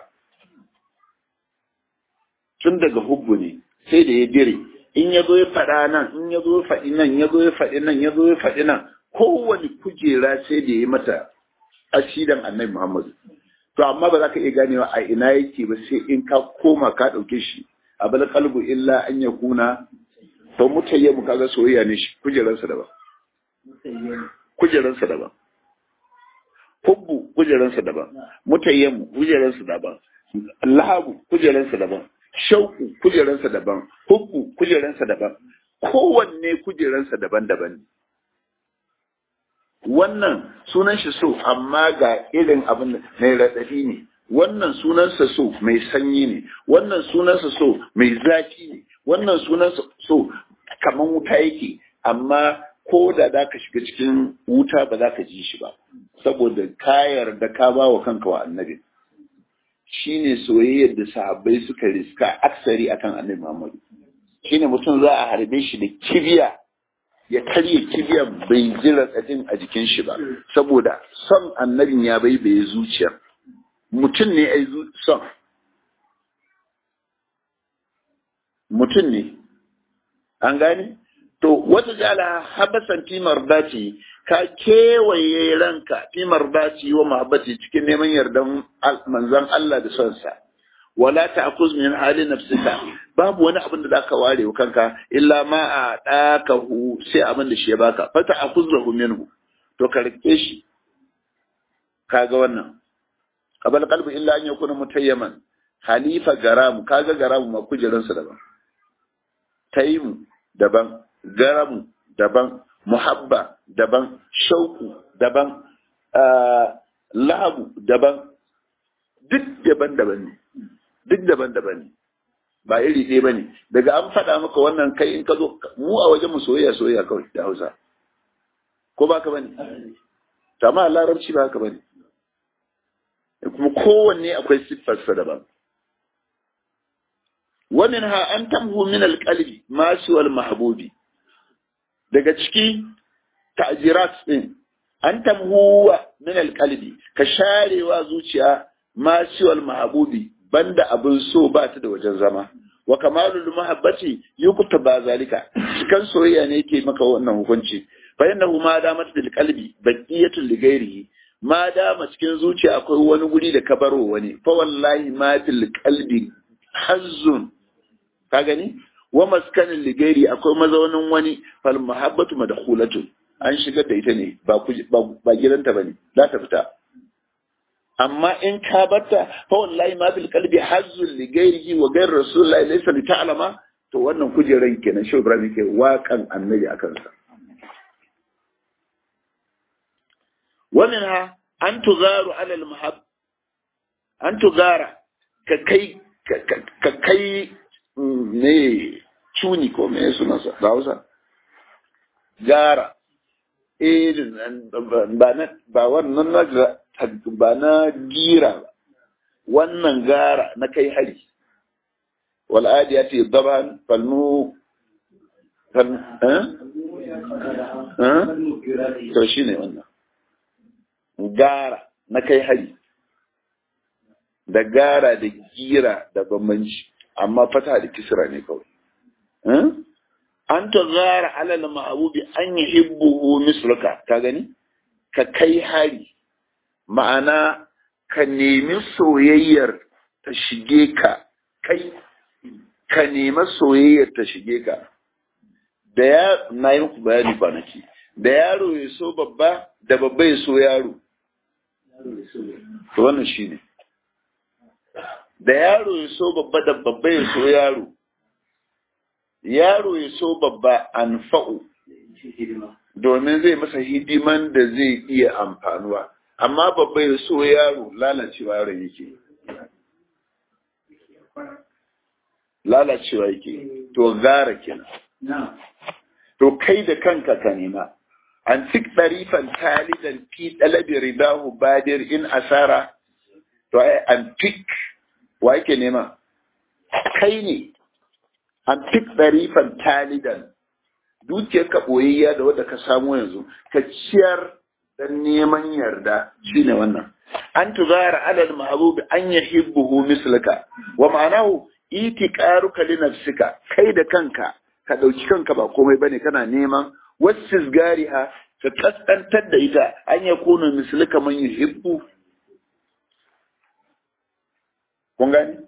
tun daga hubbu ne sai da ya dire in ya zo ya faɗa nan in ya zo ya faɗi nan ya zo ya faɗi nan ya zo ya faɗi nan kowane kujera sai da ya yi mata asidan annabi muhammadu to amma ba za ka iya ganewa a ina yake ba sai in ka koma ka ɗauke shi a bal kalbu illa an ya kuna to mutayyamu kaga soyayya ne shi kujeransa daban kujeransa daban hubbu kujeransa daban mutayyamu kujeransa daban lahabu kujeransa daban shauku kujeransa daban hubbu kujeransa daban kowanne kujeransa daban-daban ne wannan sunan shi so amma ga irin abin mai raɗaɗi ne wannan sunansa so mai sanyi ne wannan sunansa so mai zafi ne wannan sunansa so kamar wuta yake amma ko da za ka shiga cikin wuta ba za ka ji shi ba saboda kayar da ka ba wa kanka wa annabi shine soyayyar da sahabbai suka riska aksari akan annabi Muhammadu shine mutum za a harbe shi da kibiya ya karye kibiyan bai ji raɗaɗin a jikin shi ba saboda son annabin ya bai bai zuciyar mutum ne ai son mutum ne an gane to wata jala habasan timar dace ka kewaye ranka timar dace wa mahabbati cikin neman yardan manzon Allah da sonsa wala ta'khuz min hali nafsika babu wani abin da zaka ware wa kanka illa ma a dakahu sai abin da shi ya baka fa ta'khuzhu minhu to ka rike shi kaga wannan qabal qalbi illa an yakuna mutayyaman halifa garamu kaga garamu ma kujeransa daban taimu daban garamu daban muhabba daban shauku daban labu daban duk daban-daban ne duk daban-daban ne ba iri ɗaya ba ne daga an faɗa maka wannan kai in ka zo mu a wajen mu soyayya soyayya kawai da hausa ko ba ka bane amma larabci ba haka bane kuma kowanne akwai siffarsa daban ومنها أن تمهو من القلب ما سوى المحبوب daga ciki ta'jirat din an tamhuwa min alqalbi ka sharewa zuciya ma siwal mahbubi banda abin so ba ta da wajen zama wa kamalul mahabbati yukuta ba zalika cikan soyayya ne yake maka wannan hukunci fa innahu ma damat bil qalbi baqiyatul li ghairihi ma dama cikin zuciya akwai wani guri da kabaro wani fa wallahi ma fil qalbi hazzun ka gani wa maskanin ligairi akwai mazaunin wani fal mahabbatu madkhulatun an shigar da ita ne ba ba gidanta bane za ta fita amma in ka batta fa wallahi ma fil qalbi hazzul ligairihi wa ghayr rasulullahi laysa li ta'lama to wannan kujeran kenan shi Ibrahim ke waƙan annabi akan sa wannan ha an tugaru ala al mahab an tugara ka kai ka kai ne cuni ko me suna sa da Hausa gara eh ba na ba wannan na ba na gira ba wannan gara na kai hari wal adiyati daban falmu fal eh eh to shine wannan gara na kai hari da gara da gira da bambanci amma fata da kisra ne kawai an ta zara alal ma'abubi an yi hibbuhu misluka ka gani ka kai hari ma'ana ka nemi soyayyar ta shige ka kai ka nemi soyayyar ta shige ka da ya na yi muku bayani kwanaki da yaro ya so babba da babba ya so yaro to wannan shi ne da yaro ya so babba da babba ya so yaro yaro ya so babba an fa'u domin zai masa hidiman da zai iya amfanuwa amma babba ya so yaro lalacewa yaro yake lalacewa yake to gara kenan to kai da kanka ka nema an tik ɗarifan talidan fi ɗalabi ridahu badir in asara to ai an tik wa yake nema kai ne an tik ɗarifan talidan dukiyar ka ɓoyayya da wadda ka samu yanzu ka ciyar dan neman yarda shine wannan an tuzara alal ma'ruf an yahibbuhu mislaka wa ma'anahu itiqaruka li nafsika kai da kanka ka dauki kanka ba komai bane kana neman wasisgariha ka kaskantar da ita an yakunu mislaka man yuhibbu kun gani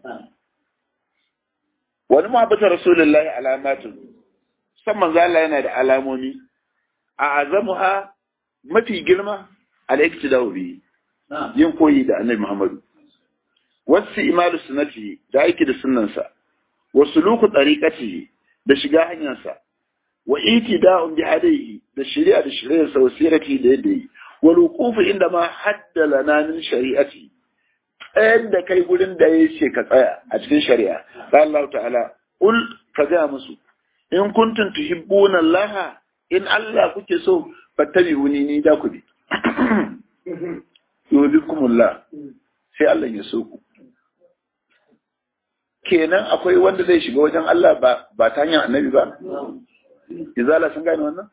wani muhabbata rasulullahi alamatun san manzo Allah yana da alamomi a azamuha mafi girma al-iktidau bi yin koyi da annabi Muhammadu wasu imalu sunnati da aiki da sunnansa wasu luku tariqati da shiga hanyarsa wa itida'un bi hadayhi da shari'a da shari'ar sa wasirati da yadda yi wal wuqufu inda ma haddala na min shari'ati tsayan da kai gurin da ya ce ka tsaya a cikin shari'a ba Allah ta'ala ul ka ga musu in kuntum tuhibbuna Allah in Allah kuke so fattabi'uni ni da ku bi yubikumullah sai Allah ya so ku kenan akwai wanda zai shiga wajen Allah ba ba ta hanyar annabi ba izala sun gane wannan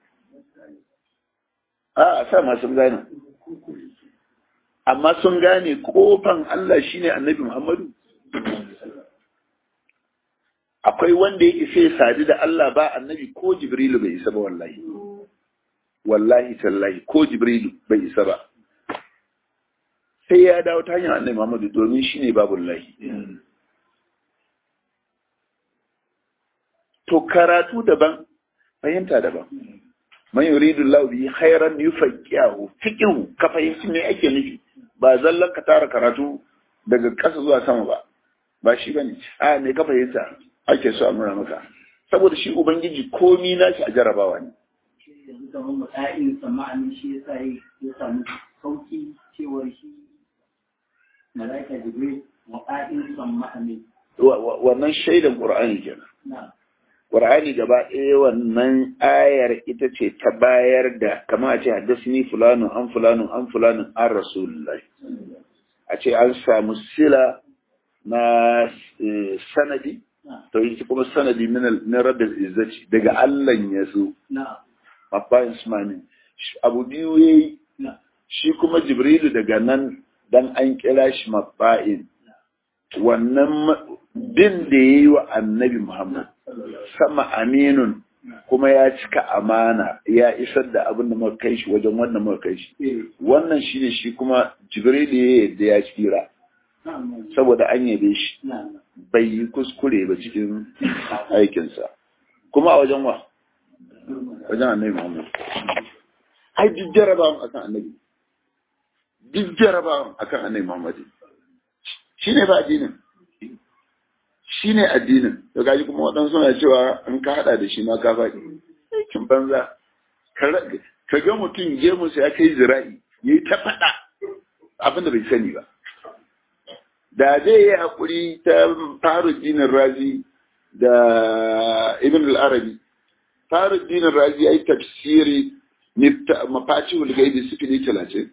a sa ma sun gane amma sun gane kofan Allah shine annabi Muhammadu akwai wanda ya isa ya sadu da Allah ba annabi ko Jibrilu bai isa ba wallahi wallahi tallahi ko Jibrilu bai isa ba sai ya dawo ta hanyar annabi Muhammadu domin shine babullahi to karatu daban fahimta daban man yuridu Allah bi khairan yufaqihu fiqhu ka fahimci me ake nufi ba zallan ka tara karatu daga ƙasa zuwa sama ba ba shi bane a me ka fahimta ake so a nuna maka saboda shi ubangiji komi nashi a jarabawa ne yanzu kamar mutsa'in sama'anin shi yasa ya samu sauki cewar shi malaika jibril mutsa'in sama'anin wannan shaidan qur'ani kenan na Qur'ani gaba ɗaya wannan ayar ita ce ta bayar da kama a ce haddasni fulanun an fulanun an fulanun an rasulullahi a ce an samu sila na sanadi to yi kuma sanadi min rabbil izzati daga Allah ya so na mabbayin sumani abu biyu yayi na shi kuma jibrilu daga nan dan an kira shi mabba'in wannan bin da yayi wa annabi Muhammad sama aminun kuma ya cika amana ya isar da abin da muka kai shi wajen wannan muka kai shi eh wannan shine shi kuma jibril ya yadda ya tsira na na saboda an yabe shi na na bai yi kuskure ba cikin aikinsa kuma a wajen wa wajen annabi muhammad ai duk jarabawan akan annabi duk jarabawan akan annabi muhammad shine ba addinin shine addinin to gaji kuma waɗansu suna cewa in ka haɗa da shi ma ka faɗi aikin banza ka ra- ka ga mutum gemunsa ya kai zira'i ya yi ta faɗa abin da bai sani ba da zai yi haƙuri ta faruddinin razi da ibn al-arabi faruddinin razi ya yi tafsiri mafaci hulgaibi sifili talatin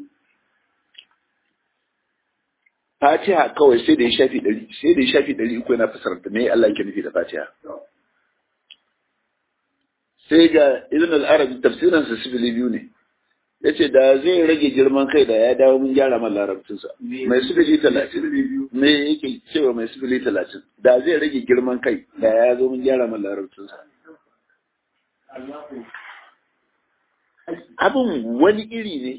fatiha kawai sai da ya shafi ɗari sai da ya shafi ɗari uku yana fasarta me Allah yake nufi da fatiha sai ga ibn al-arabi tafsirin sa sifili biyu ne yace da zai rage girman kai da ya dawo mun gyara man larabcinsa mai sifili talatin me yake cewa mai sifili talatin da zai rage girman kai da ya zo mun gyara man larabcinsa Allahu abin wani iri ne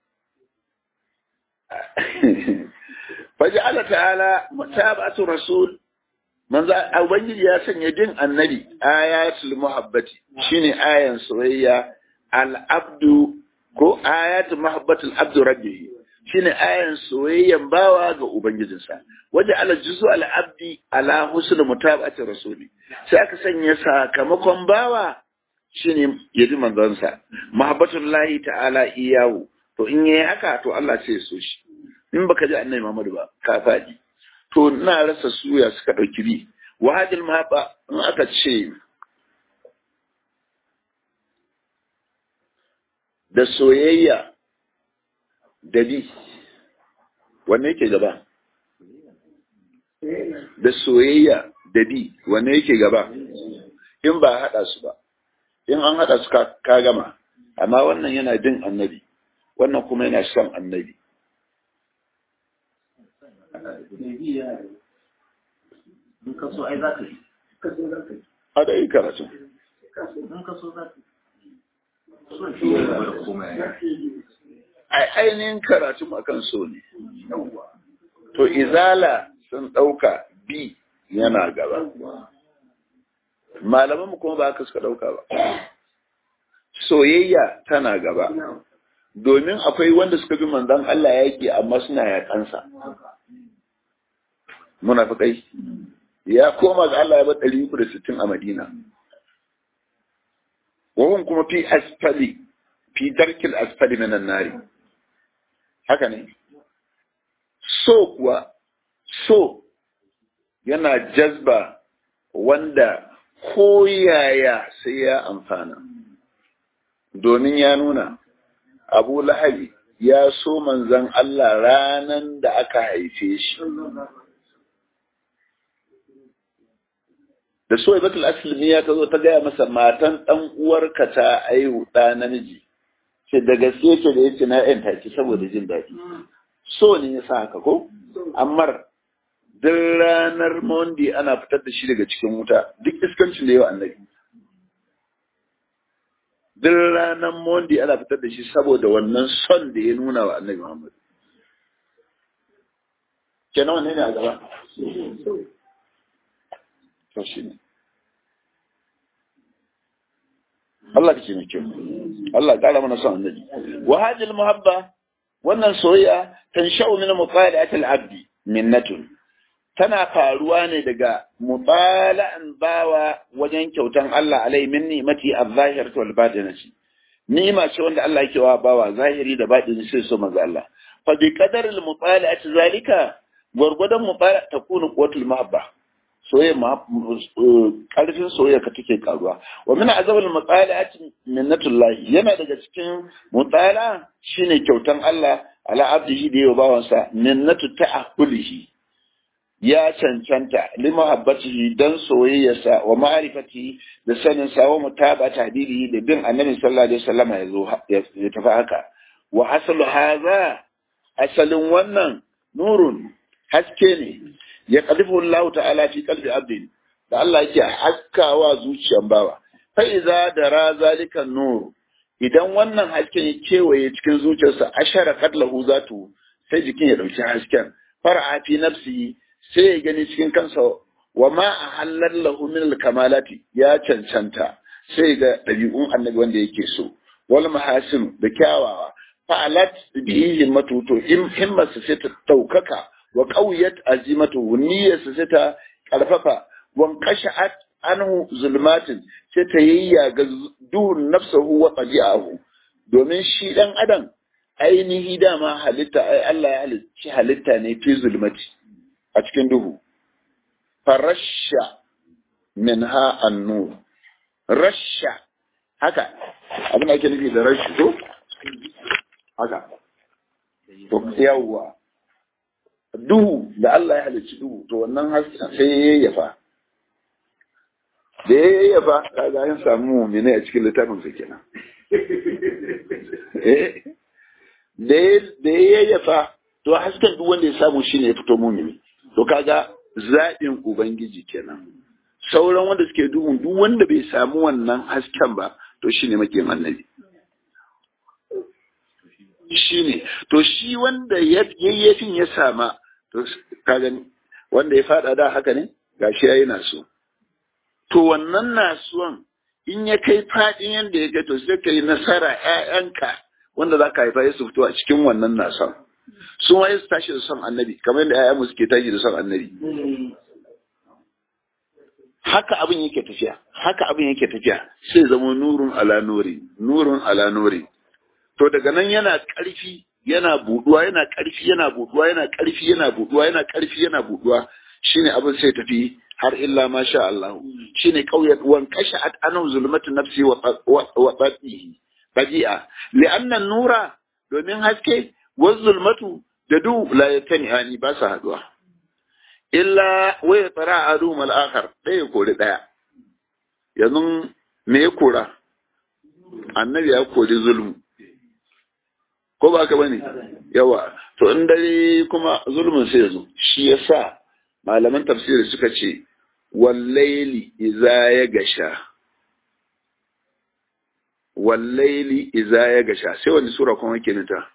faji Allah ta'ala mutabatu rasul manzo ubangiji ya sanya din annabi ayatul muhabbati shine ayan soyayya al abdu ko ayatul muhabbatul abdu rabbihi shine ayan soyayyan bawa ga ubangijinsa waje ala juzu al abdi ala husn mutabati rasuli sai aka sanya sakamakon bawa shine yaji manzonsa muhabbatul lahi ta'ala iyahu to in yayi haka to Allah sai ya so shi in baka ji annabi Muhammad ba ka faɗi to ina rasa suya suka ɗauki bi wahadil mahabba in aka ce da soyayya da bi wanne yake gaba da soyayya da bi wanne yake gaba in ba haɗa su ba in an haɗa su ka ka gama amma wannan yana bin annabi wannan kuma yana son annabi mai bi ya da in ka so ai za ka yi ka so za ka yi a da yi karatu in ka so za ka yi so shi ne gaba da komai ai ainihin karatu akan so ne to izala sun ɗauka bi yana gaba malaman mu kuma ba haka suka ɗauka ba soyayya tana gaba domin akwai wanda suka bi manzon Allah yake amma suna yakansa munafikai ya koma ga Allah ya bar 360 a Madina wahun kuma fi asfali fi darkil asfali minan nari haka ne so kuwa so yana jazba wanda ko yaya sai ya amfana domin ya nuna abu lahabi ya so manzan Allah ranan da aka haife shi da so ibatul aslimiya ta zo ta gaya masa matan dan uwarka ta aihu ɗa namiji ce da gaske ce da yace na yanta ki saboda jin daɗi so ne ya sa haka ko amma duk ranar Monday ana fitar da shi daga cikin wuta duk iskancin da yawa annabi duk ranar Monday ana fitar da shi saboda wannan son da ya nuna wa annabi Muhammad kenan wanne ne a gaba to shi ne Allah ke mai kyau Allah ƙara mana son annabi wa hajil muhabba wannan soyayya tansha'u min mutala'ati al-abdi minnatun tana faruwa ne daga mutala'an bawa wajen kyautan Allah alai min ni'mati az-zahirati wal batinati ni'ima ce wanda Allah yake wa bawa zahiri da batini sai so manzo Allah fa bi qadar al-mutala'ati zalika gurgudan mutala takunu quwwatul mahabba soyayya karfin soyayya ka take karuwa wa min azabul mutala'ati minnatullah yana daga cikin mutala shine kyautan Allah ala abdihi da yawa bawansa minnatu ta'ahulihi ya cancanta limahabbatihi dan soyayyarsa wa ma'rifatihi da sanin sa wa mutaba tahdidihi da bin annabi sallallahu alaihi wasallam ya zo ya tafi haka wa asalu hadha asalin wannan nurun haske ne ya qalifu Allah ta'ala fi qalbi abdin da Allah yake haskawa zuciyan bawa fa idza dara zalika nur idan wannan hasken ya kewaye cikin zuciyarsa ashara kadlahu zatu sai jikin ya dauki hasken far'a fi nafsihi sai ya gani cikin kansa wa ma a hallar lahu min kamalati ya cancanta sai ga ɗabi'un annabi wanda yake so wal mahasin da kyawawa fa'alat bihi himmatu to himmarsa sai ta ɗaukaka wa qawiyat azimatu niyyarsa sai ta karfafa wan qasha'at anhu zulmatin sai ta yayyaga duhun nafsahu wa tabi'ahu domin shi dan adam ainihi dama halitta ai Allah ya halicci halitta ne fi zulmati a cikin duhu farasha minha annur rasha haka abin da ake nufi da rashi ko haka to yawwa duhu da Allah ya halicci duhu to wannan hasken sai ya yayyafa da ya yayyafa kaga an samu mu'mini a cikin littafin sa kenan da ya yayyafa to hasken duk wanda ya samu shine ya fito mu'mini to kaga zaɓin ubangiji kenan sauran wanda suke duhun duk wanda bai samu wannan hasken ba to shine makiyin annabi shine to shi wanda yayyafin ya sama to kaga wanda ya fada da haka ne gashi yayi naso to wannan nasuwan in ya kai fadin yanda ya kai to sai kai nasara ƴaƴanka wanda zaka haifa ya su fito a cikin wannan nason sun waye su tashi da son annabi kamar yadda ƴaƴanmu suke tashi da son annabi haka abin yake tafiya haka abin yake tafiya sai zama nurun ala nuri nurun ala nuri to daga nan yana ƙarfi yana buduwa yana ƙarfi yana buduwa yana ƙarfi yana buduwa yana ƙarfi yana buduwa shine abin sai tafi har illa ma sha Allah shine qauyat wan kashat anu zulmatu nafsi wa wa tabihi badi'a li'anna nura domin haske wa zulmatu da du la yatani ba sa haduwa illa waya tsara a mal akhar ɗaya kori ɗaya yanzu me ya kora annabi ya kori zulmu ko ba ka bane yawa to in dare kuma zulmin sai yazo shi yasa malaman tafsiri suka ce wallaili iza ya gasha wallaili iza ya gasha sai wani sura kuma ke nita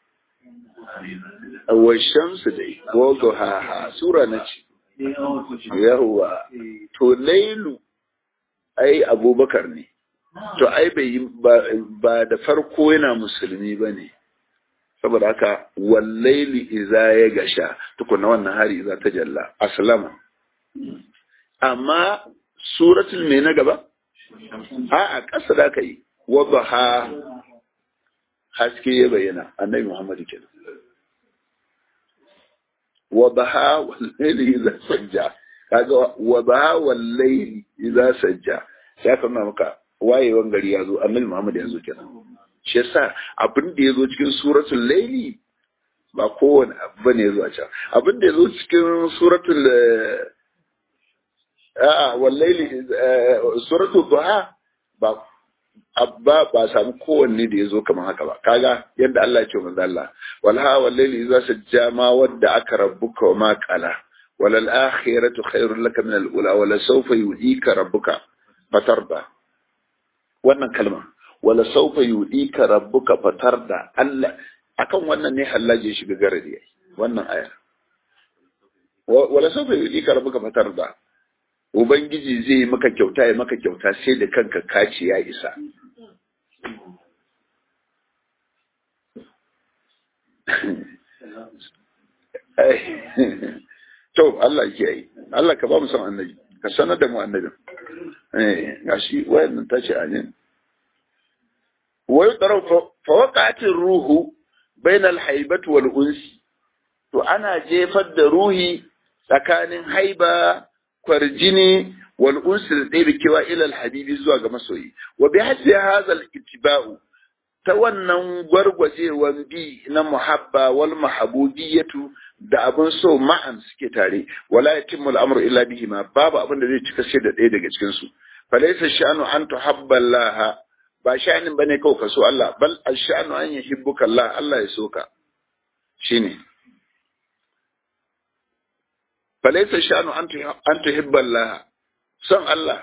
wa shamsu dai ko ha sura na ce yawwa to lailu ai abubakar ne to ai bai ba da farko yana musulmi ba ne saboda haka wallaili iza ya gasha tukuna wannan hari iza ta jalla aslama amma suratul me na gaba a a ƙasa da ka yi wadaha haske ya bayyana annabi Muhammad kenan wadaha wal layli idza sajja kaga wadaha wal layli idza sajja sai ka nuna maka wayewan gari ya zo annabi Muhammad ya zo kenan shi yasa abin da ya zo cikin suratul layli ba kowane abu bane ya zo a can abin da ya zo cikin suratul a'a wallaili suratul duha ba abba ba samu kowanne da ya zo kamar haka ba kaga yadda Allah ya ce manzo Allah walha wallaili idza sajja ma wadda aka rabbuka wa ma qala walal akhiratu khairul laka min al ula wala sawfa yudika rabbuka fatarda wannan kalma wala sawfa yudika rabbuka fatarda Allah akan wannan ne hallaje shiga garadi wannan aya wala sawfa yudika rabbuka fatarda ubangiji zai maka kyauta ya maka kyauta sai da kanka kaci ya isa to Allah ke yi Allah ka ba mu san annabi ka sanar da mu annabin eh gashi wayannan ta ce amin wa yudrau fa waqa'atir ruhu bainal haibati wal unsi to ana jefar da ruhi tsakanin haiba kwarjini wal unsi da ɗaya kewa ilal habibi zuwa ga masoyi wa bi hajji hazal ittiba'u ta wannan gwargwajewan bi na muhabba wal mahabubiyatu da abin so ma'an suke tare wala yatimmu al'amru illa bihi ma babu abin da zai cika sai da ɗaya daga cikin su falaysa sha'nu an tuhabba Allah ba sha'anin bane kawai ka so Allah bal ash-sha'nu an yuhibbuka Allah Allah ya so ka shine falaysa sha'nu an an tuhibba Allah son Allah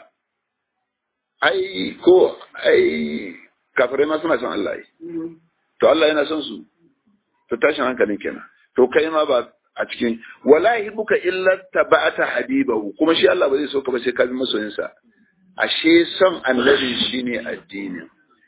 ai ko ai kafirai ma suna son Allah ai to Allah yana son su to tashin hankalin kenan to kai ma ba a cikin wala yuhibbuka illa tabata habibahu kuma shi Allah ba zai so ka ba sai ka bi masoyinsa ashe son annabi shine addini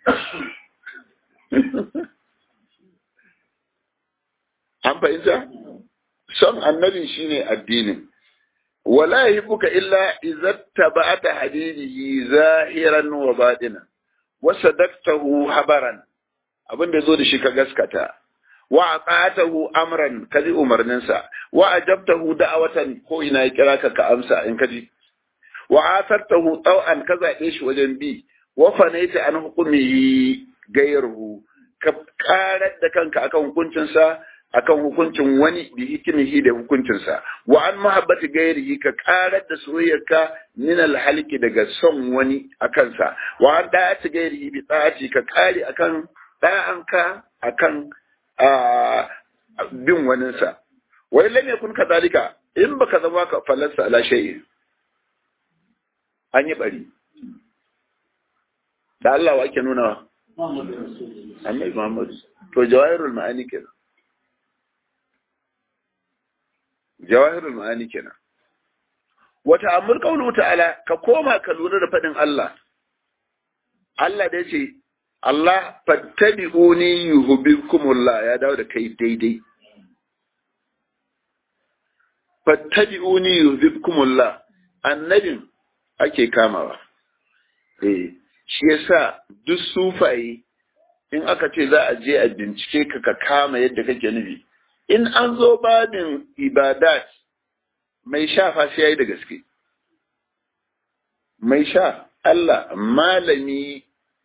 an fahimta son annabi shine addinin wala yuhibbuka illa idza tabata habibihi zahiran wa batinan wa sadaqtahu habaran abin da zo da shi ka gaskata wa aqatahu amran kaji umarninsa wa ajabtahu da'awatan ko ina ya kira ka ka amsa in kaji wa asartahu taw'an ka zabe shi wajen bi wa fanaita an hukumihi gairuhu ka karar da kanka akan hukuncinsa akan hukuncin wani bi hikimihi da hukuncinsa wa an muhabbati gairihi ka karar da soyayyarka min alhalki daga son wani akan sa wa an da'ati gairihi bi ta'ati ka kare akan da'anka akan bin waninsa wai lam yakun kadhalika in baka zama ka falasa ala shay'in an yi bari da Allah wa ake nuna annabi Muhammad to jawahirul ma'ani kenan jawahirul ma'ani kenan wata amur qawlu ta'ala ka koma ka lura da fadin Allah Allah da yace Allah fattabi'uni yuhibbukumullah ya dawo da kai daidai fattabi'uni yuhibbukumullah annabin ake kamawa eh shi yasa duk sufaye in aka ce za a je a bincike ka ka kama yadda kake nufi in an zo babin ibadat mai sha fa sai yayi da gaske mai sha Allah malami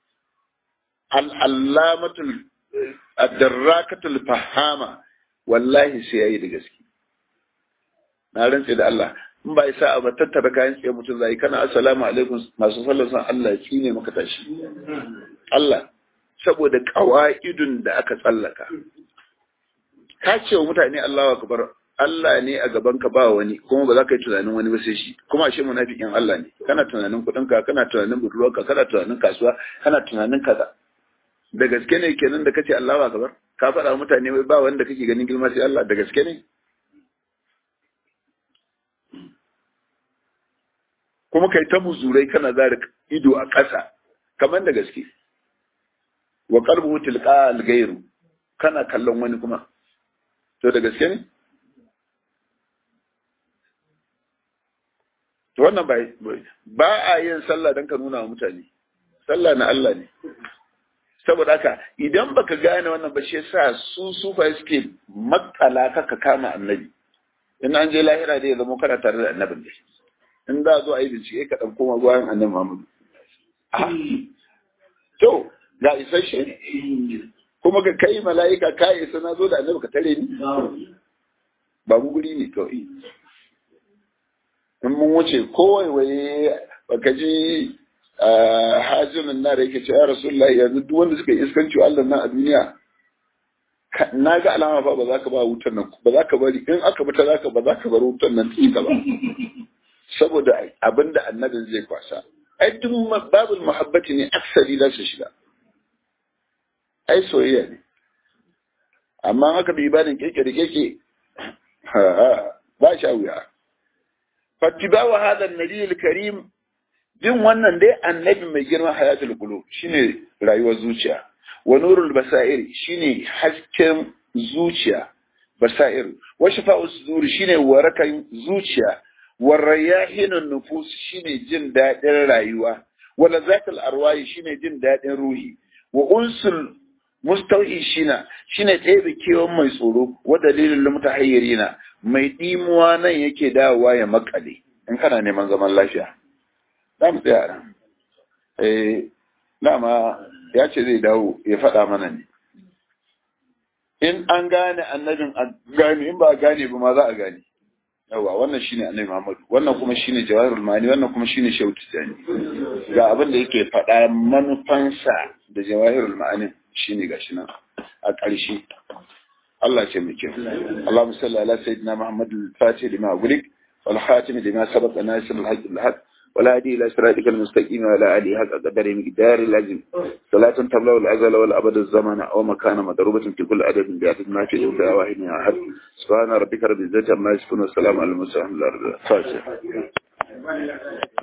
al'allamatul addarrakatul fahama wallahi sai yayi da gaske na rantse da Allah in ba isa ba tattara kayan tsaye mutum zai kana assalamu alaikum masu sallar san Allah shi ne maka tashi Allah saboda qawaidun da aka tsallaka ka ce wa mutane Allahu akbar Allah ne a gaban ka ba wani kuma ba za ka yi tunanin wani ba sai shi kuma ashe munafikin Allah ne kana tunanin kudin ka kana tunanin budurwarka kana tunanin kasuwa kana tunanin kaza da gaske ne kenan da kace Allahu akbar ka faɗa mutane wai ba wanda kake ganin girma sai Allah da gaske ne kuma kai ta muzurai kana zara ido a ƙasa kamar da gaske wa qalbuhu tilqa al-ghayru kana kallon wani kuma to da gaske ne to wannan ba ba a yin sallah dan ka nuna wa mutane sallah na Allah ne saboda haka idan baka gane wannan ba shi yasa su sufa suke makala ka kama annabi in an je lahira dai ya zama kana tare da annabin da in za zo a yi bincike ka ɗan koma bayan annabi Muhammadu to ga isasshe kuma ka kai mala'ika ka isa na zo da annabi ka tare ni ba mu guri ne kawai in mun wuce kowai waye baka ji hajjimin na da yake ce ya rasulullahi yanzu duk wanda suka yi iskanci Allah nan a duniya na ga alama fa ba za ka ba wutar nan ba za ka bari in aka bata za ka ba za ka bar wutar nan ta ba saboda abin da annabin zai kwasa ai duk babul muhabbati ne aksari za su shiga ai soyayya ne amma haka bi banin keke da keke ba sha wuya fattibawa hada annabi karim bin wannan dai annabi mai girma hayatul qulub shine rayuwar zuciya wa nurul basair shine hasken zuciya basair wa shifa'u sudur shine warakan zuciya wa rayahinun nufus shine jin dadin rayuwa wa lazatul arwahi shine jin dadin ruhi wa unsul mustauhi shina shine ɗebe kewan mai tsoro wa dalilin mutahayyirina mai dimuwa nan yake dawowa ya makale in kana neman zaman lafiya za mu tsaya nan eh dama ya ce zai dawo ya faɗa mana ne in an gane annabin a gane in ba a gane ba ma za a gane yawa wannan shine annabi Muhammadu wannan kuma shine jawahirul mani wannan kuma shine shehu tijani ga abin da yake faɗa manufansa da jawahirul ma'ani shine gashi nan a ƙarshe Allah ce mai kyau Allahumma salli ala sayyidina Muhammad al-Fatih lima gulik wal khatim lima sabaqa nasir al-haqq al-haq ولا هدي إلى صراطك المستقيم ولا آله حق قدر مقدار العظيم صلاة تبلغ الأزل والأبد الزمن أو مكان مضروبة في كل عدد بعدد ما في إلا واحد أحد سبحان ربك رب العزة عما يصفون والسلام على المرسلين الحمد لله الفاتحة